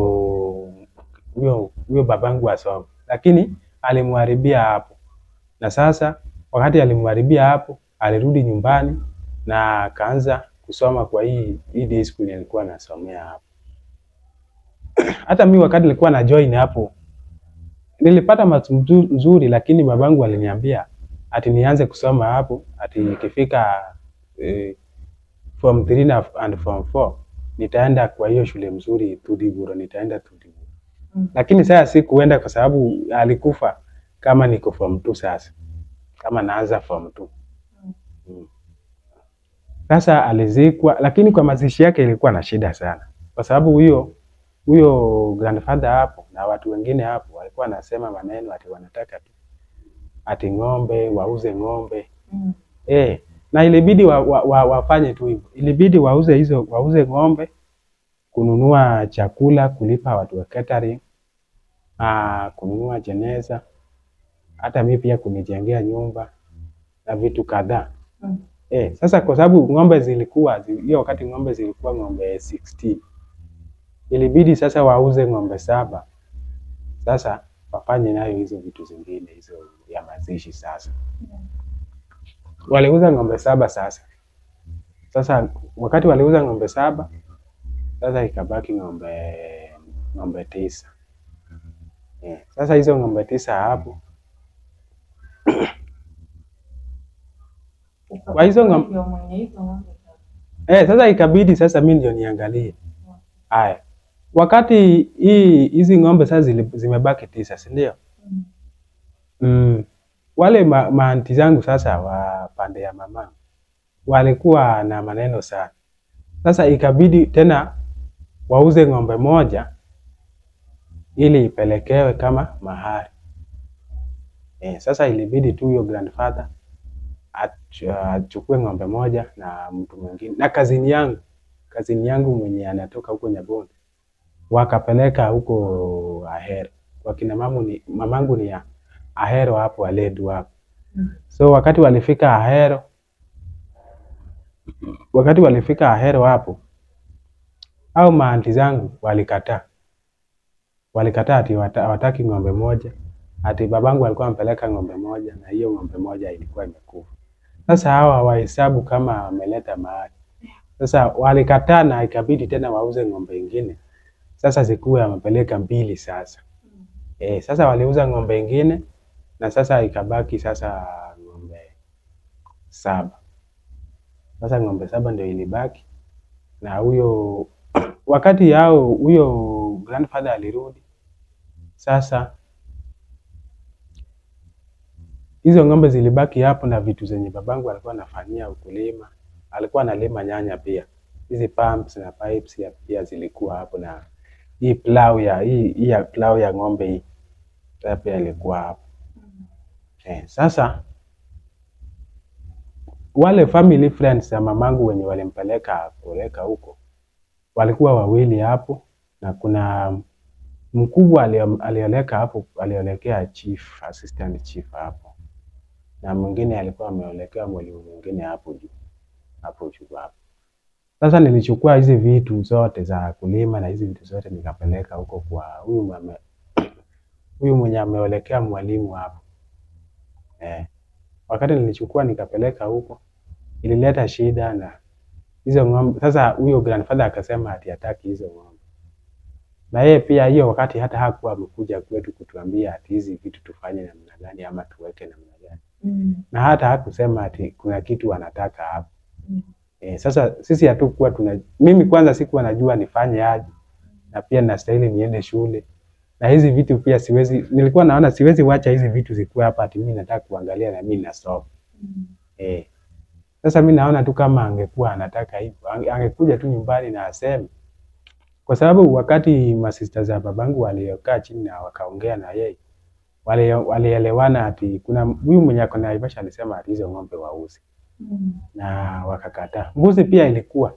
huyo huyo babangu asome, lakini alimharibia hapo. Na sasa wakati alimharibia hapo, alirudi nyumbani na akaanza kusoma kwa hii hii day school alikuwa anasomea hapo. Hata mi wakati nilikuwa na join hapo nilipata marks mzu- nzuri, lakini babangu aliniambia ati nianze kusoma hapo, ati ikifika eh, form 3 na and form 4 nitaenda kwa hiyo shule mzuri Tudiburo, nitaenda Tudiburo. Lakini sasa sikuenda kwa sababu alikufa kama niko form 2 sasa, kama naanza form 2. Mm. Sasa alizikwa, lakini kwa mazishi yake ilikuwa na shida sana, kwa sababu huyo huyo grandfather hapo na watu wengine hapo walikuwa wanasema maneno ati wanataka tu ati ng'ombe wauze ng'ombe eh, na ilibidi wa, wa, wa, wafanye tu hivyo, ilibidi wauze hizo wauze ng'ombe, kununua chakula, kulipa watu wa catering, ah, kununua jeneza, hata mimi pia kunijengea nyumba na vitu kadhaa. Eh, sasa kwa sababu ng'ombe zilikuwa zi- hiyo wakati ng'ombe zilikuwa ng'ombe 16 ilibidi sasa wauze ng'ombe saba, sasa wafanye nayo hizo vitu zingine hizo ya mazishi. Sasa waliuza ng'ombe saba. Sasa sasa wakati waliuza ng'ombe saba, sasa ikabaki ng'ombe ng'ombe tisa. Eh, sasa hizo ng'ombe tisa hapo kwa hizo ng'ombe Ndio mwenye hizo ng'ombe sasa. Eh, sasa ikabidi sasa mimi ndio niangalie Haya, wakati hii hizi ng'ombe sasa zili- zimebaki tisa, si ndio? Mm. Mm, wale ma, maanti zangu sasa wa pande ya mama walikuwa na maneno sana. Sasa ikabidi tena wauze ng'ombe moja ili ipelekewe kama mahari. Eh, sasa ilibidi tu huyo grandfather ach- achukue ng'ombe moja na mtu mwingine na kazini yangu kazini yangu mwenye anatoka huko Nyabondi wakapeleka huko Ahero. Wakina mamu ni mamangu ni ya Ahero hapo Aledu hapo. Mm. So wakati walifika Ahero, wakati walifika Ahero hapo, au maanti zangu walikataa, walikataa ati wata- hawataki ng'ombe moja, ati babangu alikuwa ampeleka ng'ombe moja na hiyo ng'ombe moja ilikuwa imekufa. Sasa hawa hawahesabu kama wameleta mahali. Sasa walikataa na ikabidi tena wauze ng'ombe ingine, sasa zikuwe wamepeleka mbili sasa. Eh, sasa waliuza ng'ombe ingine na sasa ikabaki sasa ng'ombe saba. Sasa ng'ombe saba ndio ilibaki na huyo wakati yao huyo grandfather alirudi, sasa hizo ng'ombe zilibaki hapo na vitu zenye babangu alikuwa anafanyia ukulima. Alikuwa analima nyanya pia, hizi pumps na pipes ya pia zilikuwa hapo, na hii plow ya hii, hii ya plow ya ng'ombe hii sasa pia ilikuwa hapo. Eh, sasa wale family friends ya mamangu wenye walimpeleka kupeleka huko walikuwa wawili hapo, na kuna mkubwa alio- alioleka hapo, aliolekea chief, assistant chief hapo, na mwingine alikuwa ameolekea mwalimu mwingine hapo juu hapo juu hapo. Sasa nilichukua hizi vitu zote za kulima na hizi vitu zote nikapeleka huko kwa huyu mame huyu mwenye ameolekea mwalimu hapo eh. Wakati nilichukua nikapeleka huko, ilileta shida na hizo ng'ombe. Sasa huyo grandfather akasema ati hataki hizo ng'ombe, na yeye pia hiyo wakati hata hakuwa amekuja kwetu kutuambia ati hizi vitu tufanye namna gani ama tuweke namna gani, Mm. na hata hakusema ati kuna kitu anataka hapo. Mm. Eh, sasa sisi hatukuwa tuna, mimi kwanza sikuwa najua nifanye aje, na pia nastahili niende shule na hizi vitu pia siwezi, nilikuwa naona siwezi wacha hizi vitu zikuwe hapa ati mimi nataka kuangalia na mimi nasoma Mm. eh. Sasa mimi naona tu kama angekuwa anataka hivyo, ange- angekuja tu nyumbani na aseme, kwa sababu wakati masista za babangu waliokaa chini na wakaongea na yeye wali- walielewana ati kuna huyu mwenye ako na Naivasha alisema ati hizo ng'ombe wauzi Mm. na wakakataa. Mbuzi pia ilikuwa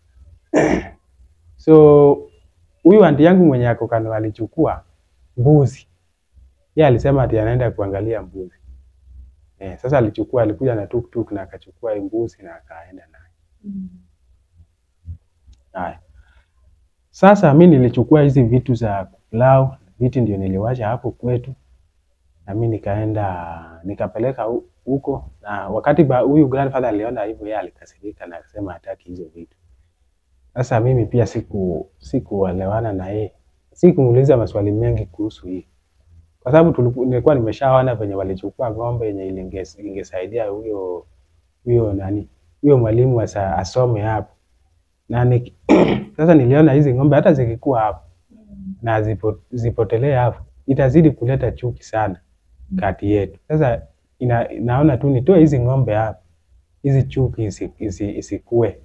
so huyu anti yangu mwenye ako kando alichukua mbuzi, yeye alisema ati anaenda kuangalia mbuzi eh. Sasa alichukua, alikuja na tuktuk na akachukua hii mbuzi na akaenda naye. Mm. Haya, sasa mi nilichukua hizi vitu za kuplau, viti ndio niliwacha hapo kwetu, na mi nikaenda nikapeleka hu- huko, na wakati ba- huyu grandfather aliona hivyo, yeye alikasirika na akasema hataki hizo vitu. Sasa mimi pia siku sikuelewana na yeye, sikumuuliza maswali mengi kuhusu hii, kwa sababu tuliku- nilikuwa nimeshaona venye walichukua ng'ombe yenye ilinge- ingesaidia huyo huyo nani huyo mwalimu asa- asome hapo na ni, sasa niliona hizi ng'ombe hata zikikuwa hapo na zipo, zipotelee hapo itazidi kuleta chuki sana kati yetu. Sasa ina, naona tu nitoe hizi ng'ombe hapo, hizi chuki isi, isi, isikue.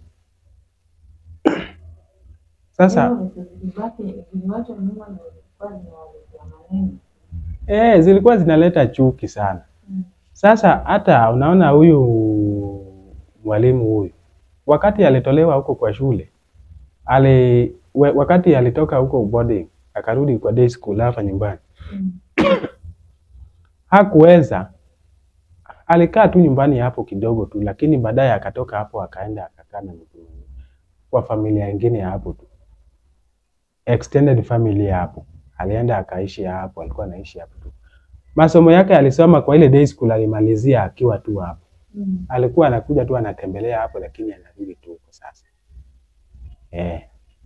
Sasa Hiyo vitu zilibaki ziliwachwa nyuma na zilikuwa zinawaletea maneno. eh, zilikuwa zinaleta chuki sana. Mm. Sasa hata unaona huyu mwalimu huyu wakati alitolewa huko kwa shule ali, we, wakati alitoka huko boarding akarudi kwa day school hapa nyumbani Mm. hakuweza, alikaa tu nyumbani hapo kidogo tu, lakini baadaye akatoka hapo akaenda akakaa na mtu mwingine kwa familia ingine ya hapo tu, extended family ya hapo, alienda akaishi hapo, alikuwa anaishi hapo tu. Masomo yake alisoma kwa ile day school, alimalizia akiwa tu hapo. Mm. Alikuwa anakuja tu anatembelea hapo, lakini anarudi tu huko sasa. Eh.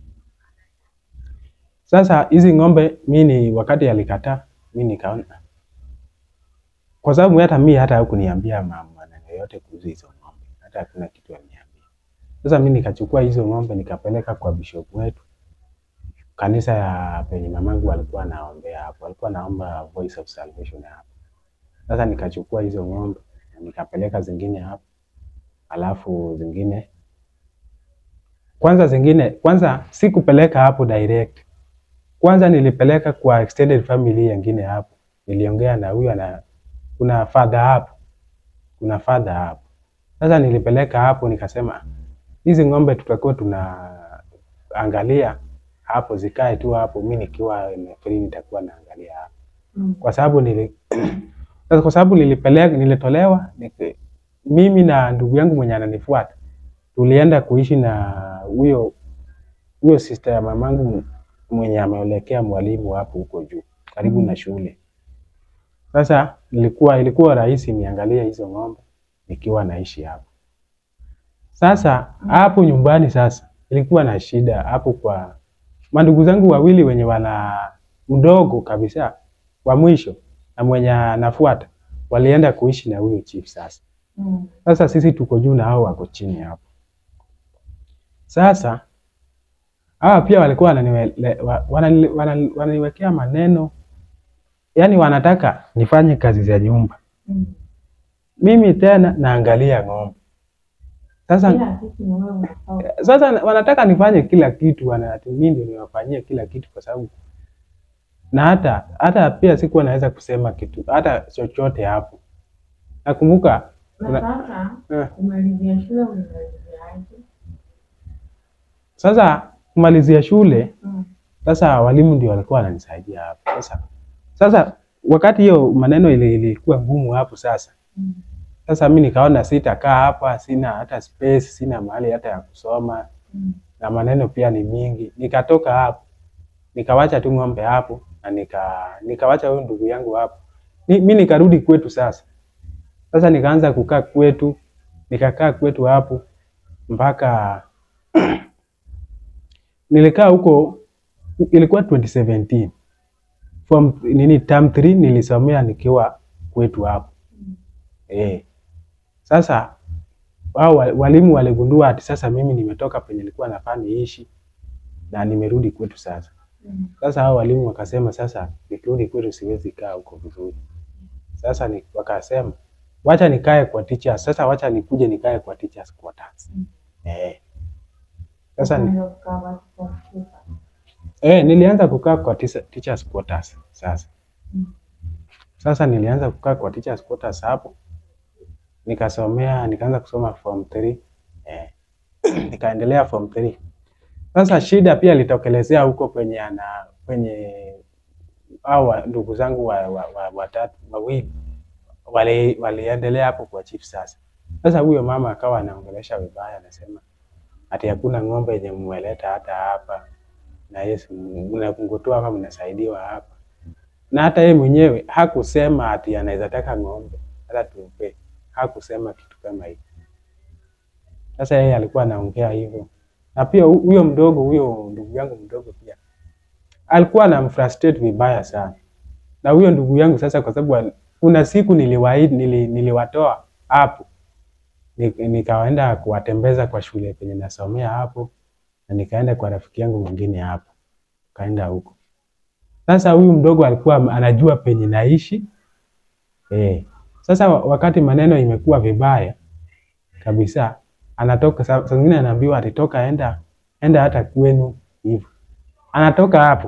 Sasa hizi ng'ombe mi ni wakati alikataa, mi nikaona kwa sababu hata mi hata hakuniambia ma- maneno yote kuhusu hizo ng'ombe, hata hakuna kitu aliniambia. Sasa mi nikachukua hizo ng'ombe nikapeleka kwa bishop wetu, kanisa ya penye mamangu alikuwa anaombea hapo, alikuwa anaomba Voice of Salvation hapo. Sasa nikachukua hizo ng'ombe na nikapeleka zingine hapo, alafu zingine kwanza zingine kwanza sikupeleka hapo direct, kwanza nilipeleka kwa extended family nyingine hapo, niliongea na huyu ana kuna father hapo, kuna father hapo. Sasa nilipeleka hapo nikasema hizi ng'ombe tutakuwa tunaangalia hapo zikae tu hapo, mi nikiwa free nitakuwa naangalia hapo Mm. kwa sababu nili sasa kwa sababu nilipeleka nilitolewa niki, mimi na ndugu yangu mwenye ananifuata tulienda kuishi na huyo huyo sister ya mamangu mwenye ameelekea mwalimu hapo huko juu karibu na shule. Sasa ilikuwa ilikuwa rahisi niangalie hizo ng'ombe nikiwa naishi hapo. Sasa hapo nyumbani sasa ilikuwa na shida hapo kwa mandugu zangu wawili wenye wana mdogo kabisa wa mwisho na mwenye anafuata walienda kuishi na huyo chief sasa. Mm. Sasa sisi tuko juu na hao wako chini hapo. Sasa hawa pia walikuwa wananiwe- wa- wanani- wanani- wananiwekea maneno, yaani wanataka nifanye kazi za nyumba, Mm. mimi tena naangalia ng'ombe. Sasa Kila kitu ni wewe unafaa. sasa wanataka nifanye kila kitu, wana ati mimi ndio niwafanyie kila kitu, kwa sababu na hata hata pia sikuwa naweza kusema kitu hata chochote hapo. Nakumbuka Na Una- sasa eh, kumalizia shule ulimaliziaje? sasa kumalizia shule Mm. Sasa walimu ndio walikuwa wananisaidia hapo. Sasa sasa wakati hiyo maneno ili- ilikuwa ngumu hapo sasa. Mm. Sasa mi nikaona sitakaa hapa, sina hata space, sina mahali hata ya kusoma Mm. na maneno pia ni mingi. Nikatoka hapo. Nikawacha tu ng'ombe hapo na nika nikawacha huyo ndugu yangu hapo. Ni, mi nikarudi kwetu sasa. Sasa nikaanza kukaa kwetu, nikakaa kwetu hapo mpaka nilikaa huko ilikuwa 2017 form nini term 3 nilisomea nikiwa kwetu hapo eh. Sasa wao wa- walimu waligundua ati sasa mimi nimetoka penye nilikuwa nafaa niishi na nimerudi kwetu sasa. Mm. Sasa hao walimu wakasema sasa nikirudi kwetu siwezi kaa huko vizuri. Sasa ni, wakasema wacha nikae kwa teachers. Sasa wacha nikuje nikae kwa teachers quarters. Mm. Eh. Sasa ni, Ukaanza kukaa watu kwa mfupa. Eh, nilianza kukaa kwa tisa- teachers quarters sasa. Mm. Sasa nilianza kukaa kwa teachers quarters hapo. Nikasomea, nikaanza kusoma form 3. Eh. Nikaendelea form 3. Sasa shida pia ilitokelezea huko kwenye ana kwenye hao wa- ndugu zangu wa, wa, wa, watatu wawili wali waliendelea hapo kwa chief sasa. Sasa huyo mama akawa anaongelesha vibaya, anasema ati hakuna ng'ombe yenye mmeleta hata hapa na Yesu mnakungutua hapa mnasaidiwa hapa, na hata yeye mwenyewe hakusema ati anaweza taka ng'ombe hata tumpe, hakusema kitu kama hicho. Sasa yeye alikuwa anaongea hivyo, na pia hu- huyo mdogo, huyo ndugu yangu mdogo pia alikuwa anamfrustrate vibaya sana, na huyo ndugu yangu sasa, kwa sababu al- kuna siku niliwaahidi, nili, niliwatoa hapo Ni- nikaenda kuwatembeza kwa shule penye nasomea hapo, na nikaenda kwa rafiki yangu mwingine hapo, kaenda huko. Sasa huyu mdogo alikuwa anajua penye naishi eh. Sasa wa- wakati maneno imekuwa vibaya kabisa, anatoka saa saa zingine anaambiwa atitoka, enda enda hata kwenu hivyo, anatoka hapo,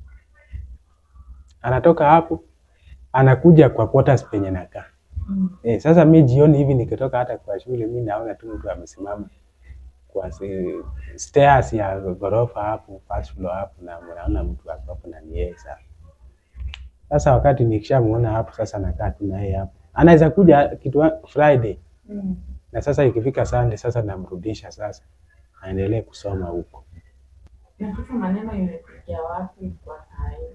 anatoka hapo, anakuja kwa quarters penye nakaa. Mm. Eh, sasa mi jioni hivi nikitoka hata kwa shule mi naona tu mtu amesimama kwa si- stairs ya ghorofa hapo first floor hapo na naona mtu ako hapo na ni yeye sasa. Sasa wakati nikishamuona hapo sasa nakaa tu na yeye hapo. Anaweza kuja kitu wa- Friday Mm. na sasa ikifika Sunday sasa namrudisha sasa aendelee kusoma huko. Na sasa maneno imefikia wapi kwa saa hii?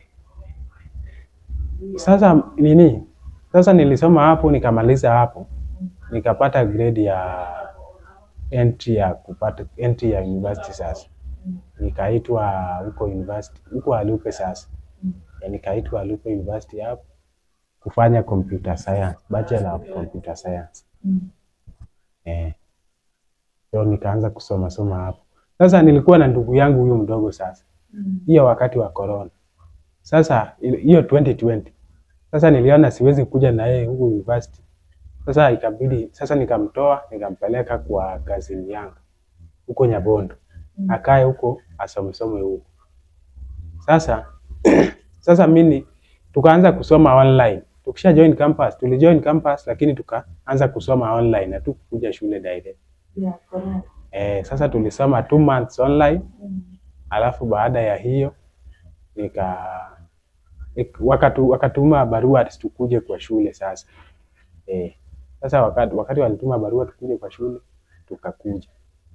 Sasa nini? Sasa nilisoma hapo nikamaliza hapo nikapata grade ya entry ya kupata entry ya university sasa. Mm. Nikaitwa huko university huko Alupe sasa. Mm. Ya nikaitwa Alupe University hapo kufanya computer science, bachelor of computer science. Mm. Eh. So nikaanza kusoma soma hapo. Sasa nilikuwa na ndugu yangu huyu mdogo sasa. Mm. hiyo wakati wa corona. Sasa il- hiyo 2020 sasa niliona siwezi kuja na yeye huku university. Sasa ikabidi sasa nikamtoa nikampeleka kwa kazini yangu huko Nyabondo Mm. akae huko asomesome huko. Sasa sasa mimi tukaanza kusoma online. Tukisha join campus, tulijoin campus lakini tukaanza kusoma online na tukuja shule direct. Yeah, correct. Eh, sasa tulisoma two months online Mm. alafu baada ya hiyo nika nik- wakatu, wakatuma barua ati tukuje kwa shule sasa. Eh, sasa wakati, wakati walituma barua tukuje kwa shule tukakuja.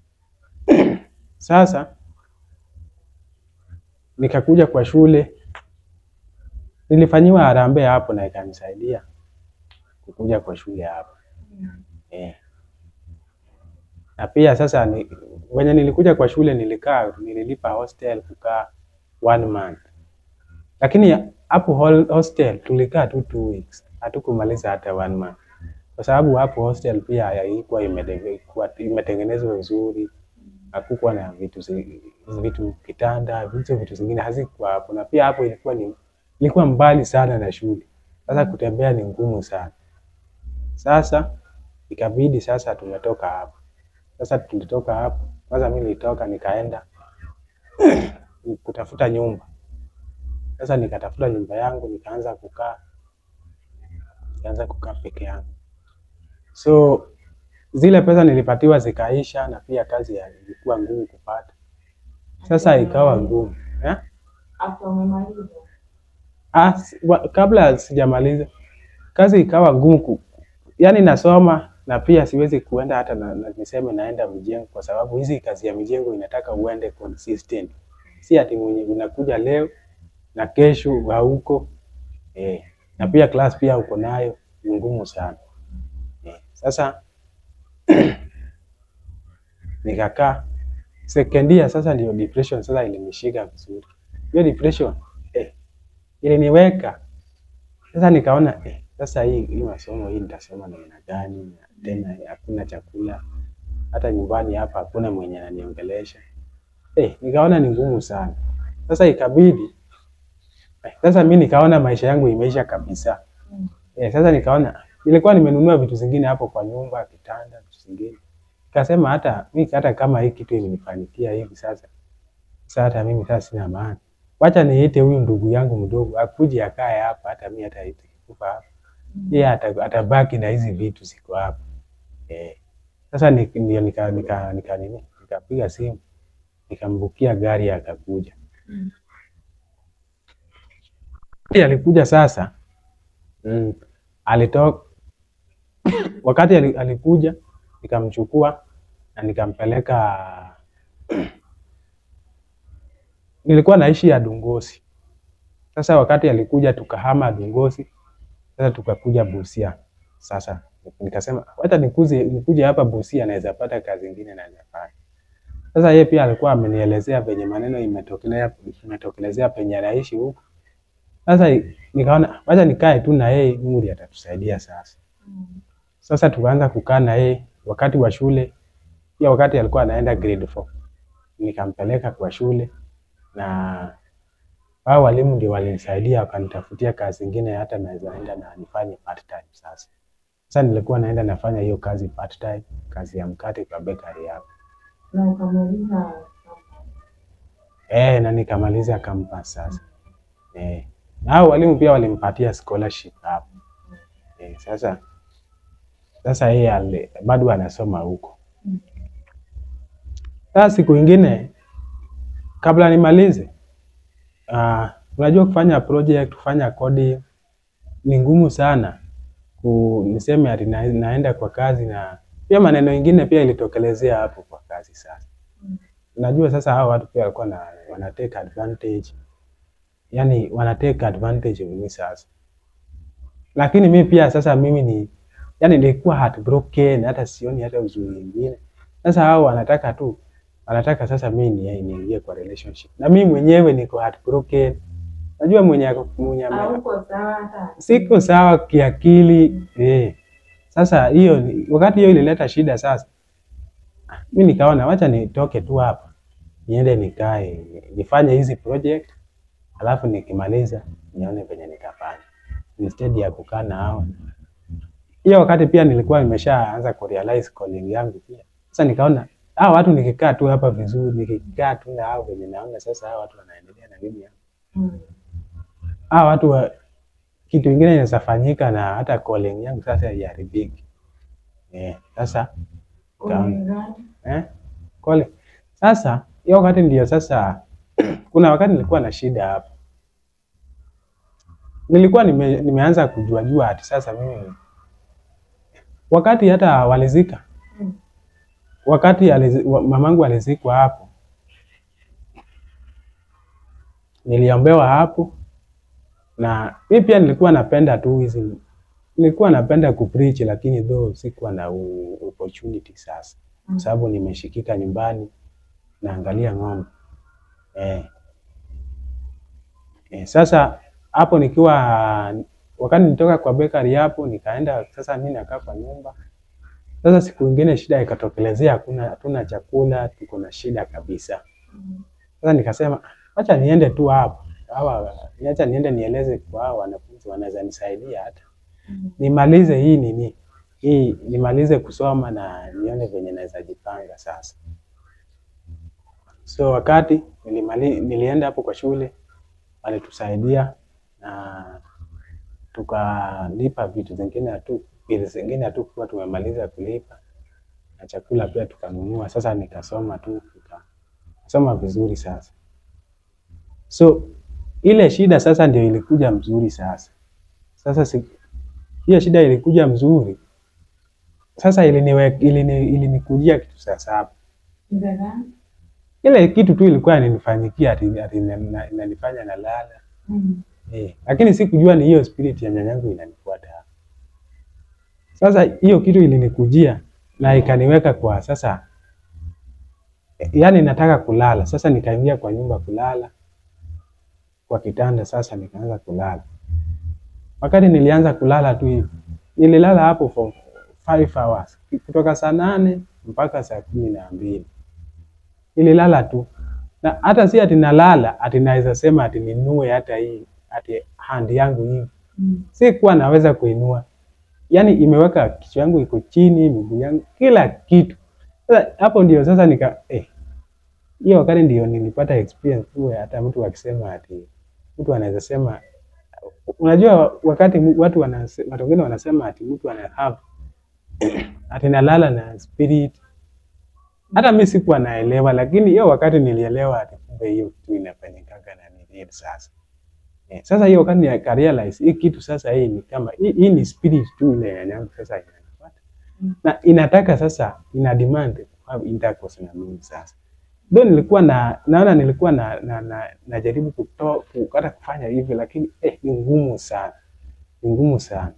Sasa nikakuja kwa shule, nilifanyiwa harambee hapo na ikanisaidia kukuja kwa shule hapo Mm. eh. Na pia sasa ni, wenye nilikuja kwa shule nilikaa, nililipa hostel kukaa one month, lakini hapo hol- hostel tulikaa tu two weeks, hatukumaliza hata one month, kwa sababu hapo hostel pia haikuwa imede- kuwa- imetengenezwa vizuri, hakukuwa na vitu zi- vitu kitanda, vitu vitu zingine hazikuwa hapo, na pia hapo ilikuwa ni ilikuwa mbali sana na shule. Sasa kutembea ni ngumu sana. Sasa ikabidi sasa tumetoka hapo. Sasa tulitoka hapo, kwanza mimi nilitoka nikaenda kutafuta nyumba. Sasa nikatafuta nyumba yangu, nikaanza kukaa, nikaanza kukaa peke yangu. So zile pesa nilipatiwa zikaisha, na pia kazi ya- ilikuwa ngumu kupata. Sasa ikawa ngumu eh? After umemaliza. Ah, si- wa- kabla sijamaliza kazi ikawa ngumu ku, yani nasoma na pia siwezi kuenda hata na, na niseme naenda mjengo, kwa sababu hizi kazi ya mijengo inataka uende consistent, si ati mwenye unakuja leo na kesho hauko eh. Na pia class pia uko nayo ni ngumu sana eh. Sasa nikakaa second year, sasa ndio depression sasa ilinishika vizuri. Hiyo depression eh, iliniweka sasa nikaona eh, sasa hii hii masomo hii nitasoma namna gani? Na Tena hakuna chakula, hata nyumbani hapa hakuna mwenye ananiongelesha eh, nikaona ni ngumu sana. Sasa ikabidi eh, sasa mi nikaona maisha yangu imeisha kabisa Mm. eh, sasa nikaona nilikuwa nimenunua vitu zingine hapo kwa nyumba, kitanda, vitu zingine nikasema hata mi hata kama hii kitu imenifanikia hivi sasa, sasa hata mimi sasa sina maana, wacha niite huyu ndugu yangu mdogo akuje akae hapa, hata mi hata ikikufa hapa yeye ata- atabaki na hizi vitu ziko hapa eh. Sasa ni- ndio nika nika nika nini nikapiga simu nikambukia gari akakuja. Mm. Wakati alikuja sasa mm, alitoka wakati ali- alikuja nikamchukua na nikampeleka nilikuwa naishi ya Dungosi. Sasa wakati alikuja tukahama Dungosi, sasa tukakuja Busia. Sasa nikasema hata nikuje nikuje hapa Busia naweza pata kazi nyingine naweza fanya. Sasa yeye pia alikuwa amenielezea venye maneno imetokelea imetokelezea penye anaishi huko. Sasa i- nikaona wacha nikae tu na yeye, Mungu ndiye atatusaidia sasa. Mm. Sasa tukaanza kukaa na yeye wakati wa shule, pia wakati alikuwa anaenda grade 4 nikampeleka kwa shule na hao walimu ndio walinisaidia wakanitafutia kazi ingine hata naweza enda na nifanye part time sasa. Sasa nilikuwa naenda nafanya hiyo kazi part time, kazi ya mkate kwa bakery hapo. Na ukamaliza Eh, na nikamaliza campus sasa. Eh. Na hao walimu pia walimpatia scholarship hapo. Eh, sasa sasa yeye ale- bado anasoma huko. Mm. Sasa siku ingine kabla nimalize, uh, unajua kufanya project, kufanya coding ni ngumu sana. Ku, niseme ati na, naenda kwa kazi na pia maneno ingine pia ilitokelezea hapo kwa kazi sasa. Mm. Unajua sasa hao watu pia walikuwa na wana take advantage. Yaani wana take advantage of me sasa. Lakini mimi pia sasa mimi ni yani nilikuwa heartbroken hata sioni hata uzuri mwingine. Sasa hao wanataka tu wanataka sasa mimi ni- niingie kwa relationship. Na mimi mwenyewe niko heartbroken. Najua mwenye ako- mwenye ame- hauko sawa hata siko sawa kiakili eh. Sasa hiyo ni- wakati hiyo ilileta shida sasa, mi nikaona wacha nitoke tu hapa niende nikae nifanye hizi project, alafu nikimaliza nione venye nitafanya instead ya kukaa na hao. Hiyo wakati pia nilikuwa nimeshaanza kurealize calling yangu pia. Sasa nikaona hao watu nikikaa tu hapa vizuri, nikikaa tu na hao venye naona sasa hao watu wanaendelea na mimi hapa. Mm. Hao watu wa, kitu ingine inaweza fanyika na hata calling yangu sasa iharibiki. Eh, sasa Kulingana. eh, calling. Sasa hiyo wakati ndio sasa kuna wakati nilikuwa na shida hapa. Nilikuwa nime, nimeanza kujua jua ati sasa mimi wakati hata walizika Mm. wakati alizi, wa, mamangu alizikwa hapo, niliombewa hapo, na mi pia nilikuwa napenda tu hizi, nilikuwa napenda kupreach, lakini though sikuwa na u, opportunity sasa, kwa sababu nimeshikika nyumbani naangalia ng'ombe eh. Eh, sasa hapo nikiwa wakati nitoka kwa bakery hapo nikaenda sasa, mimi nakaa kwa nyumba sasa siku ingine shida ikatokelezea, hakuna hatuna chakula, tuko na shida kabisa. Mm. Sasa nikasema acha niende tu hapo, hawa acha niende nieleze kwa hao wanafunzi, wanaweza nisaidia hata Mm. nimalize hii nini hii, nimalize kusoma na nione venye naweza jipanga sasa. So wakati nilimali, nilienda hapo kwa shule, walitusaidia na tukalipa vitu zingine hatu bili zingine hatukuwa tumemaliza kulipa na chakula pia tukanunua. Sasa nikasoma tu nikasoma vizuri sasa. So ile shida sasa ndio ilikuja mzuri sasa. Sasa si, hiyo shida ilikuja mzuri sasa, iliniwe, ilini, ilinikujia kitu saa saba. Shida gani? Ile kitu tu ilikuwa inanifanyikia ati, ati inanifanya inanifanya nalala Mm. Eh, lakini sikujua ni hiyo spirit ya nyanyangu inanifuata. Sasa hiyo kitu ilinikujia na ikaniweka kwa sasa, eh, yaani nataka kulala. Sasa nikaingia kwa nyumba kulala kwa kitanda, sasa nikaanza kulala. Wakati nilianza kulala tu hivi, nililala hapo for five hours kutoka saa nane mpaka saa kumi na mbili nililala tu na hata si ati nalala ati naweza sema ati ninue hata hii ati hand yangu hii, Mm. sikuwa naweza kuinua, yaani imeweka kichwa yangu iko chini, miguu yangu, kila kitu. Sasa hapo ndio sasa nika eh, hiyo wakati ndio nilipata experience tu ya hata mtu akisema ati mtu anaweza sema, unajua wakati mu- watu wanase, watu wengine wanasema ati mtu ana have ati nalala na spirit hata mi sikuwa naelewa, lakini hiyo wakati nilielewa ati kumbe hiyo kitu inafanyikaga na ni real sasa. Eh, sasa hiyo wakati nika realize hii kitu sasa hii ni kama hii, hii ni spirit tu ile ya yangu sasa inanifuata. Mm. Na inataka sasa ina demand have intercourse na mimi sasa. Ndio nilikuwa na naona nilikuwa na na, na, najaribu kutoa hata kufanya hivyo lakini eh, ni ngumu sana. Ni ngumu sana.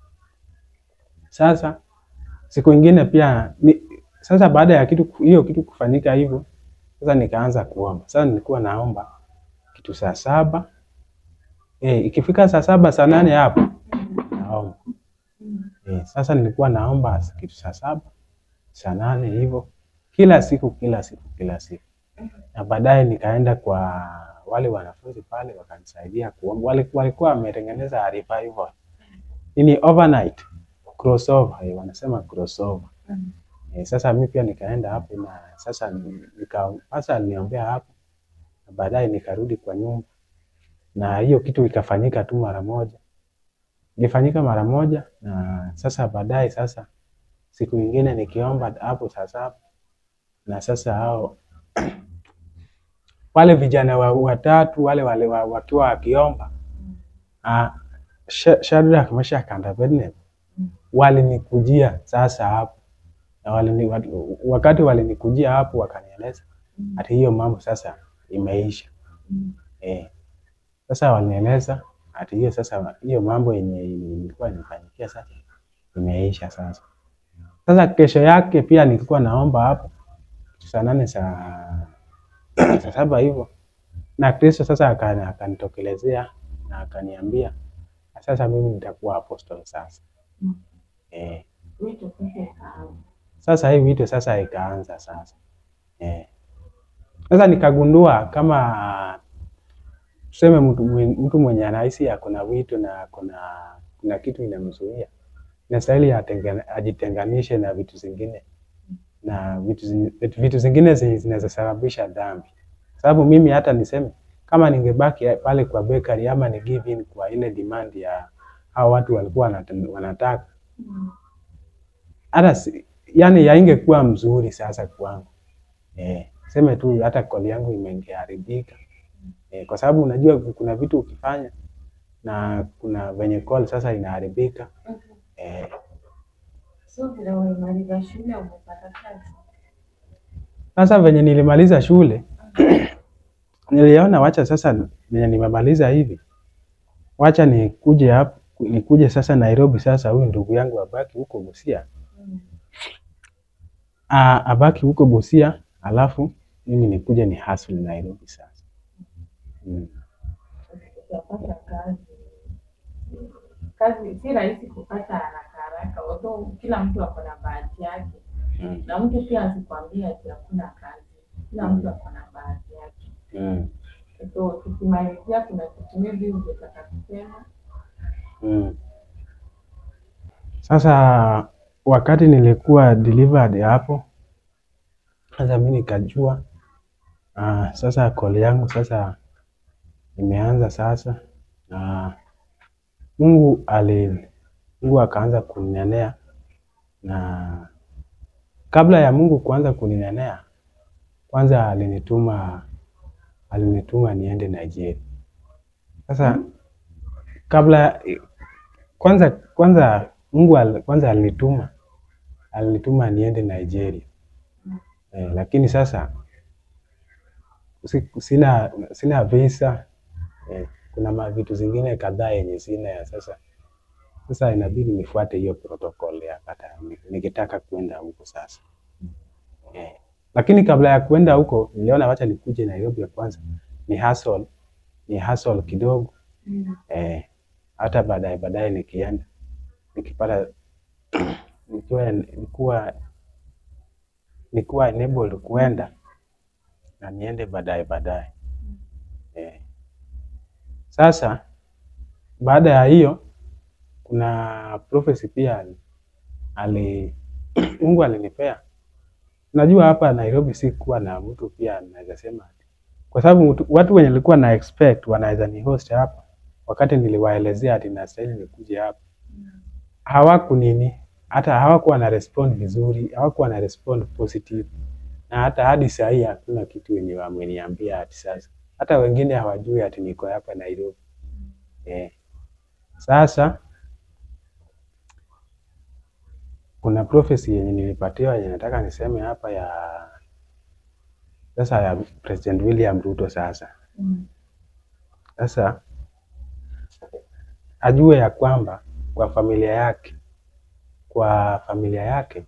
Sasa siku ingine pia ni, sasa baada ya kitu hiyo kitu kufanyika hivyo, sasa nikaanza kuomba. Sasa nilikuwa naomba kitu saa saba eh, ikifika saa saba saa nane hapo naomba Mm. eh, sasa nilikuwa naomba kitu saa saba saa nane hivyo kila siku kila siku kila siku, na baadaye nikaenda kwa wale wanafunzi pale wakanisaidia kuomba. Wale- Walikuwa wametengeneza revival ini overnight crossover, eh, wanasema crossover Mm. Eh, sasa mi pia nikaenda hapo na sasa ni- nika sasa aliniombea hapo na baadaye nikarudi kwa nyumba na hiyo kitu ikafanyika tu mara moja, ilifanyika mara moja na sasa baadaye sasa siku nyingine nikiomba hapo saa saba na sasa hao wale vijana wa- watatu wale wale wa- wakiwa wakiomba ah, Sha- Shadrach, Meshach and Abednego Mm. walinikujia sasa hapo na walini, wa- wakati walinikujia hapo wakanieleza Mm. ati hiyo mambo sasa imeisha. Mm. Eh, sasa walinieleza ati hiyo sasa hiyo mambo yenye ilikuwa inanifanyikia sasa imeisha sasa. Sasa kesho yake pia nilikuwa naomba hapo saa nane saa saa saba hivyo, na Kristo sasa akani- akanitokelezea na akaniambia sasa mimi nitakuwa apostle sasa. Mm. Eh, Wito sasa ikaanza. sasa hii wito sasa ikaanza sasa. Eh, Sasa nikagundua kama tuseme mtu, mwen- mtu mwenye anahisi akona vitu na kuna kuna kitu inamzuia, inastahili atengane- ajitenganishe na vitu zingine na vitu, zi- vitu, vitu zingine zenye zinaweza sababisha dhambi. Sababu mimi hata niseme kama ningebaki pale kwa bakery ama ni give in kwa ile demand ya hao watu walikuwa wanata- wanataka hata si, yani yaingekuwa mzuri sasa kwangu eh, seme tu hata koli yangu imeharibika eh, kwa sababu unajua kuna vitu ukifanya na kuna venye call sasa inaharibika eh, So vile umemaliza shule umepata kazi? Sasa venye nilimaliza shule niliona wacha sasa venye nimemaliza hivi, wacha nikuje hapa nikuje sasa Nairobi. Sasa huyu ndugu yangu abaki huko Busia, Mm. Ah, abaki huko Busia, alafu mimi nikuje ni hustle Nairobi sasa. Mm. Utapata kazi. Kazi si rahisi kupata haraka haraka, although kila mtu ako na bahati yake, Mm. na mtu pia asikwambie ati hakuna kazi. Kila mtu ako na bahati yake. Mm. So tukimalizia, kuna kitu maybe ungetaka kusema? Mm. Sasa wakati nilikuwa delivered hapo, sasa mimi nikajua ah, sasa call yangu sasa imeanza sasa, na Mungu ali Mungu akaanza kuninenea, na kabla ya Mungu kuanza kuninenea, kwanza alinituma alinituma niende Nigeria. Sasa kabla kwanza kwanza Mungu al, kwanza alinituma alinituma niende Nigeria eh, lakini sasa si- sina sina visa eh, kuna ma vitu zingine kadhaa yenye sina ya sasa sasa inabidi nifuate hiyo protocol ya hata ni- nikitaka kwenda huko sasa eh, lakini kabla ya kwenda huko niliona wacha nikuje Nairobi ya kwanza ni hustle ni hustle kidogo eh, hata baadaye baadaye nikienda nikipata nikiwa nikuwa nikuwa enabled kuenda na niende baadaye baadaye eh. Sasa baada ya hiyo kuna prophecy pia ali- ali Mungu alinipea. Najua hapa Nairobi si kuwa na mtu pia naweza sema kwa sababu mtu- watu wenye nilikuwa na expect wanaweza ni host hapa, wakati niliwaelezea ati nastahili nikuje hapa hawaku nini, hata hawakuwa na respond vizuri, hawakuwa na respond positive, na hata hadi saa hii hakuna kitu wenye wameniambia ati sasa. Hata wengine hawajui ati niko hapa Nairobi eh. Sasa kuna prophecy yenye nilipatiwa yenye nataka niseme hapa ya sasa ya President William Ruto sasa Mm. Sasa ajue ya kwamba kwa familia yake, kwa familia yake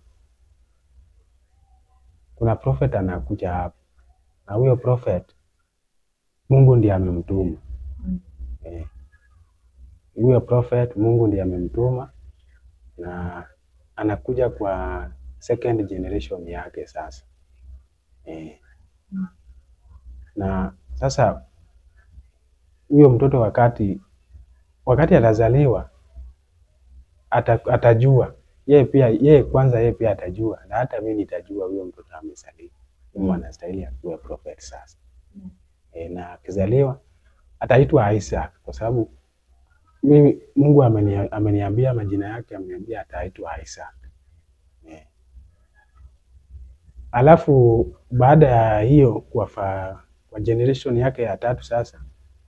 kuna prophet anakuja hapa, na huyo prophet Mungu ndiye amemtuma. Mm. Eh, huyo prophet Mungu ndiye amemtuma na anakuja kwa second generation yake sasa. Eh, na sasa huyo mtoto wakati wakati atazaliwa ata, atajua yeye pia yeye kwanza yeye pia atajua na hata mimi nitajua huyo mtoto amezaliwa Mungu anastahili akuwe prophet sasa Mm. e, na akizaliwa ataitwa Isaac kwa sababu mimi Mungu ameni, ameniambia majina yake ameniambia ataitwa Isaac e. Alafu baada ya hiyo kwa, fa, kwa generation yake ya tatu sasa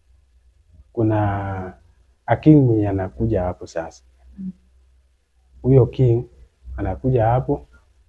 kuna a king mwenye anakuja hapo sasa. Mm. Huyo king anakuja hapo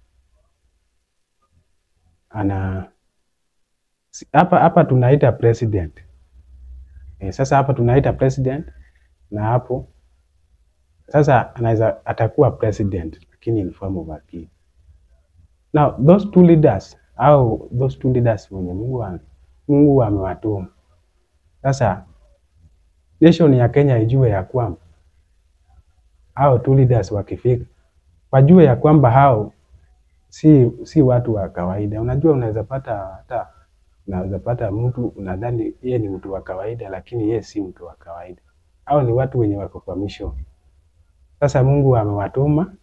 ana si- hapa hapa tunaita president e, sasa hapa tunaita president na hapo sasa anaweza atakuwa president lakini in form of a king. Now those two leaders au those two leaders wenye Mungu ame- Mungu amewatuma sasa nation ya Kenya ijue ya kwamba hao two leaders wakifika, wajue ya kwamba hao si si watu wa kawaida. Unajua, unaweza pata hata Unaweza pata mtu unadhani yeye ni mtu wa kawaida, lakini yeye si mtu wa kawaida. Hao ni watu wenye wako kwa mission. Sasa Mungu amewatuma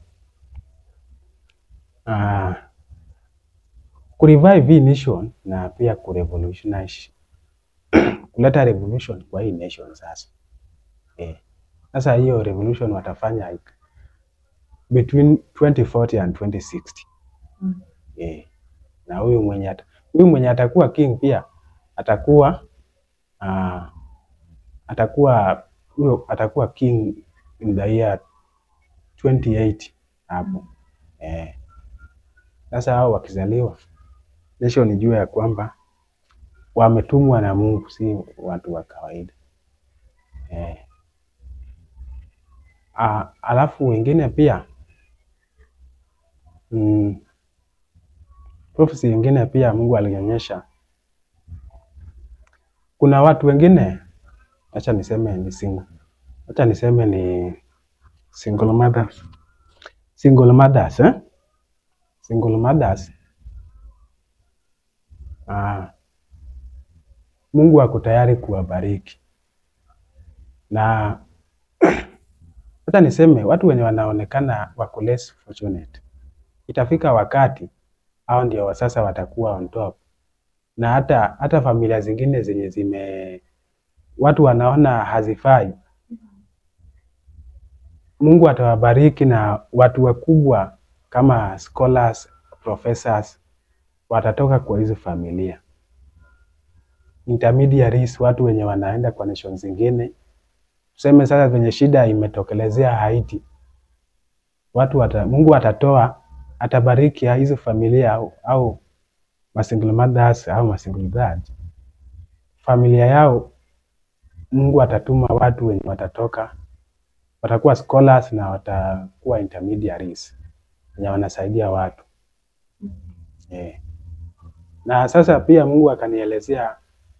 uh, kurevive hii nation na pia kurevolutionize kuleta revolution kwa hii nation sasa. Eh. Sasa hiyo revolution watafanya between 2040 and 2060. Mm. Eh. Na huyu mwenye ata, huyu mwenye atakuwa king pia atakuwa uh, atakuwa huyo atakuwa king in the year 28 hapo. Eh. Sasa hao wakizaliwa nation ijue ya kwamba wametumwa na Mungu, si watu wa kawaida eh. Ah, alafu wengine pia mm, prophecy wengine pia Mungu alionyesha kuna watu wengine, acha niseme ni single, acha niseme ni single mothers, single mothers eh? single mothers ah, Mungu ako tayari kuwabariki na hata niseme watu wenye wanaonekana wako less fortunate, itafika wakati hao ndio wa sasa watakuwa on top, na hata hata familia zingine zenye zime watu wanaona hazifai, Mungu atawabariki na watu wakubwa kama scholars, professors watatoka kwa hizo familia intermediaries, watu wenye wanaenda kwa nation zingine. Tuseme sasa venye shida imetokelezea Haiti, watu wata, Mungu atatoa atabariki ya hizo familia au, au masingle mothers au masingle dads, familia yao Mungu atatuma watu wenye watatoka watakuwa scholars na watakuwa intermediaries wenye wanasaidia watu yeah. Na sasa pia Mungu akanielezea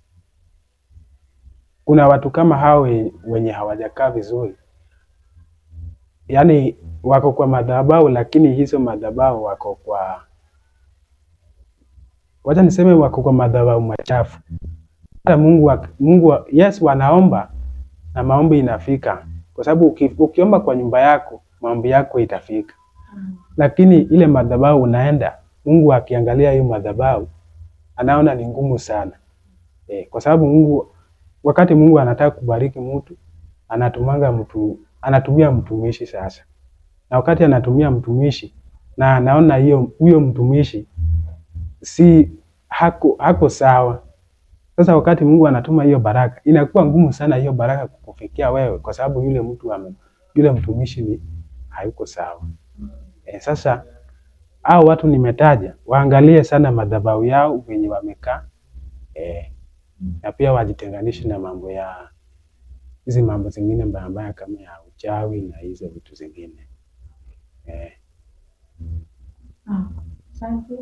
kuna watu kama hao we- wenye hawajakaa vizuri, yaani wako kwa madhabahu, lakini hizo madhabahu wako kwa, wacha niseme wako kwa madhabahu machafu. Hata Mungu, wa- Mungu wa- yes, wanaomba na maombi inafika, kwa sababu uki, ukiomba kwa nyumba yako maombi yako itafika, lakini ile madhabahu unaenda, Mungu akiangalia hiyo madhabahu anaona ni ngumu sana eh, kwa sababu Mungu wakati Mungu anataka kubariki mtu anatumanga mtu anatumia mtumishi sasa, na wakati anatumia mtumishi na anaona hiyo huyo mtumishi si hako, hako sawa. Sasa wakati Mungu anatuma hiyo baraka, inakuwa ngumu sana hiyo baraka kukufikia wewe, kwa sababu yule mtu ame, yule mtumishi ni hayuko sawa. E, sasa hao watu nimetaja waangalie sana madhabahu yao wenye wamekaa e, na pia wajitenganishe na mambo ya hizi mambo zingine mbaya mbaya kama ya uchawi na hizo vitu zingine eh. Ah, Asante.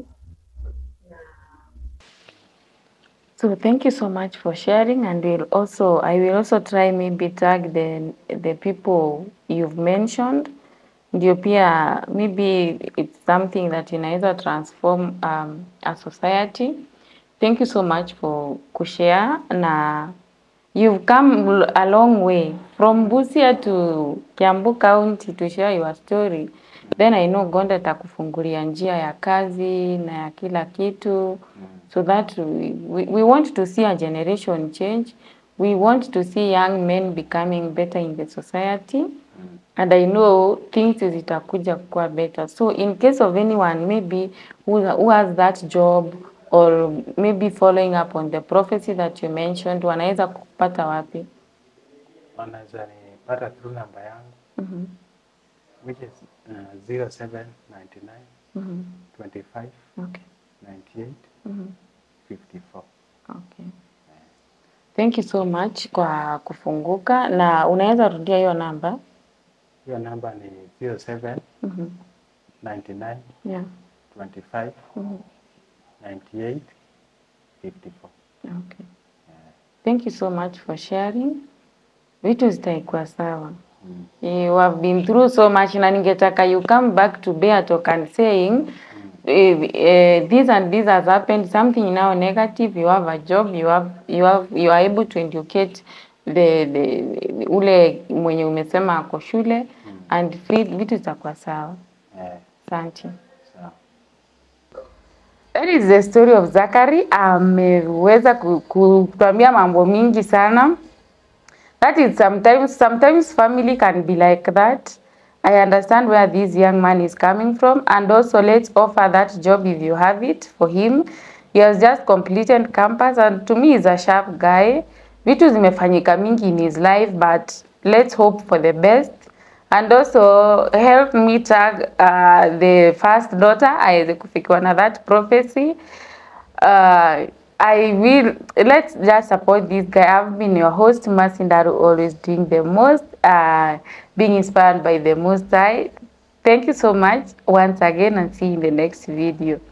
So thank you so much for sharing, and we'll also I will also try maybe tag the the people you've mentioned. Ndio pia maybe it's something that inaweza transform um, a society. Thank you so much for kushare na you've come l- a long way from Busia to Kiambu County to share your story. Then I know God atakufungulia njia ya kazi na ya kila kitu so that we, we, we want to see a generation change. We want to see young men becoming better in the society and I know things zitakuja kuwa better. So in case of anyone maybe who, who has that job or maybe following up on the prophecy that you mentioned, wanaweza kupata wapi? Wanaweza nipata through namba yangu Mhm, which is uh, 0799 mhm, 25 Okay. 98 mhm, 54. Okay. Thank you so much kwa kufunguka na unaweza rudia hiyo namba? Hiyo namba ni 07 Mhm, 99 Yeah. 25 mhm, 98 54. Okay. Thank you so much for sharing. Vitu zitaikuwa sawa. You have been through so much na ningetaka you come back to Beatok and saying uh, this and this has happened, something now negative, you have a job, you have you have you are able to educate the, the ule mwenye umesema ako shule and vi- vitu zitakuwa sawa. Eh, Asante. sawa. That is the story of Zachary. Ameweza ku- kutuambia mambo mingi sana. That is sometimes sometimes family can be like that. I understand where this young man is coming from and also let's offer that job if you have it for him. He has just completed campus and to me he's a sharp guy. Vitu zimefanyika mingi in his life but let's hope for the best. And also help me tag uh, the first daughter aweze kufikiwa na that prophecy. Uh, I will let's just support this guy. I've been your host, Masindaru, always doing the most, uh, being inspired by the most high. Thank you so much once again and see you in the next video.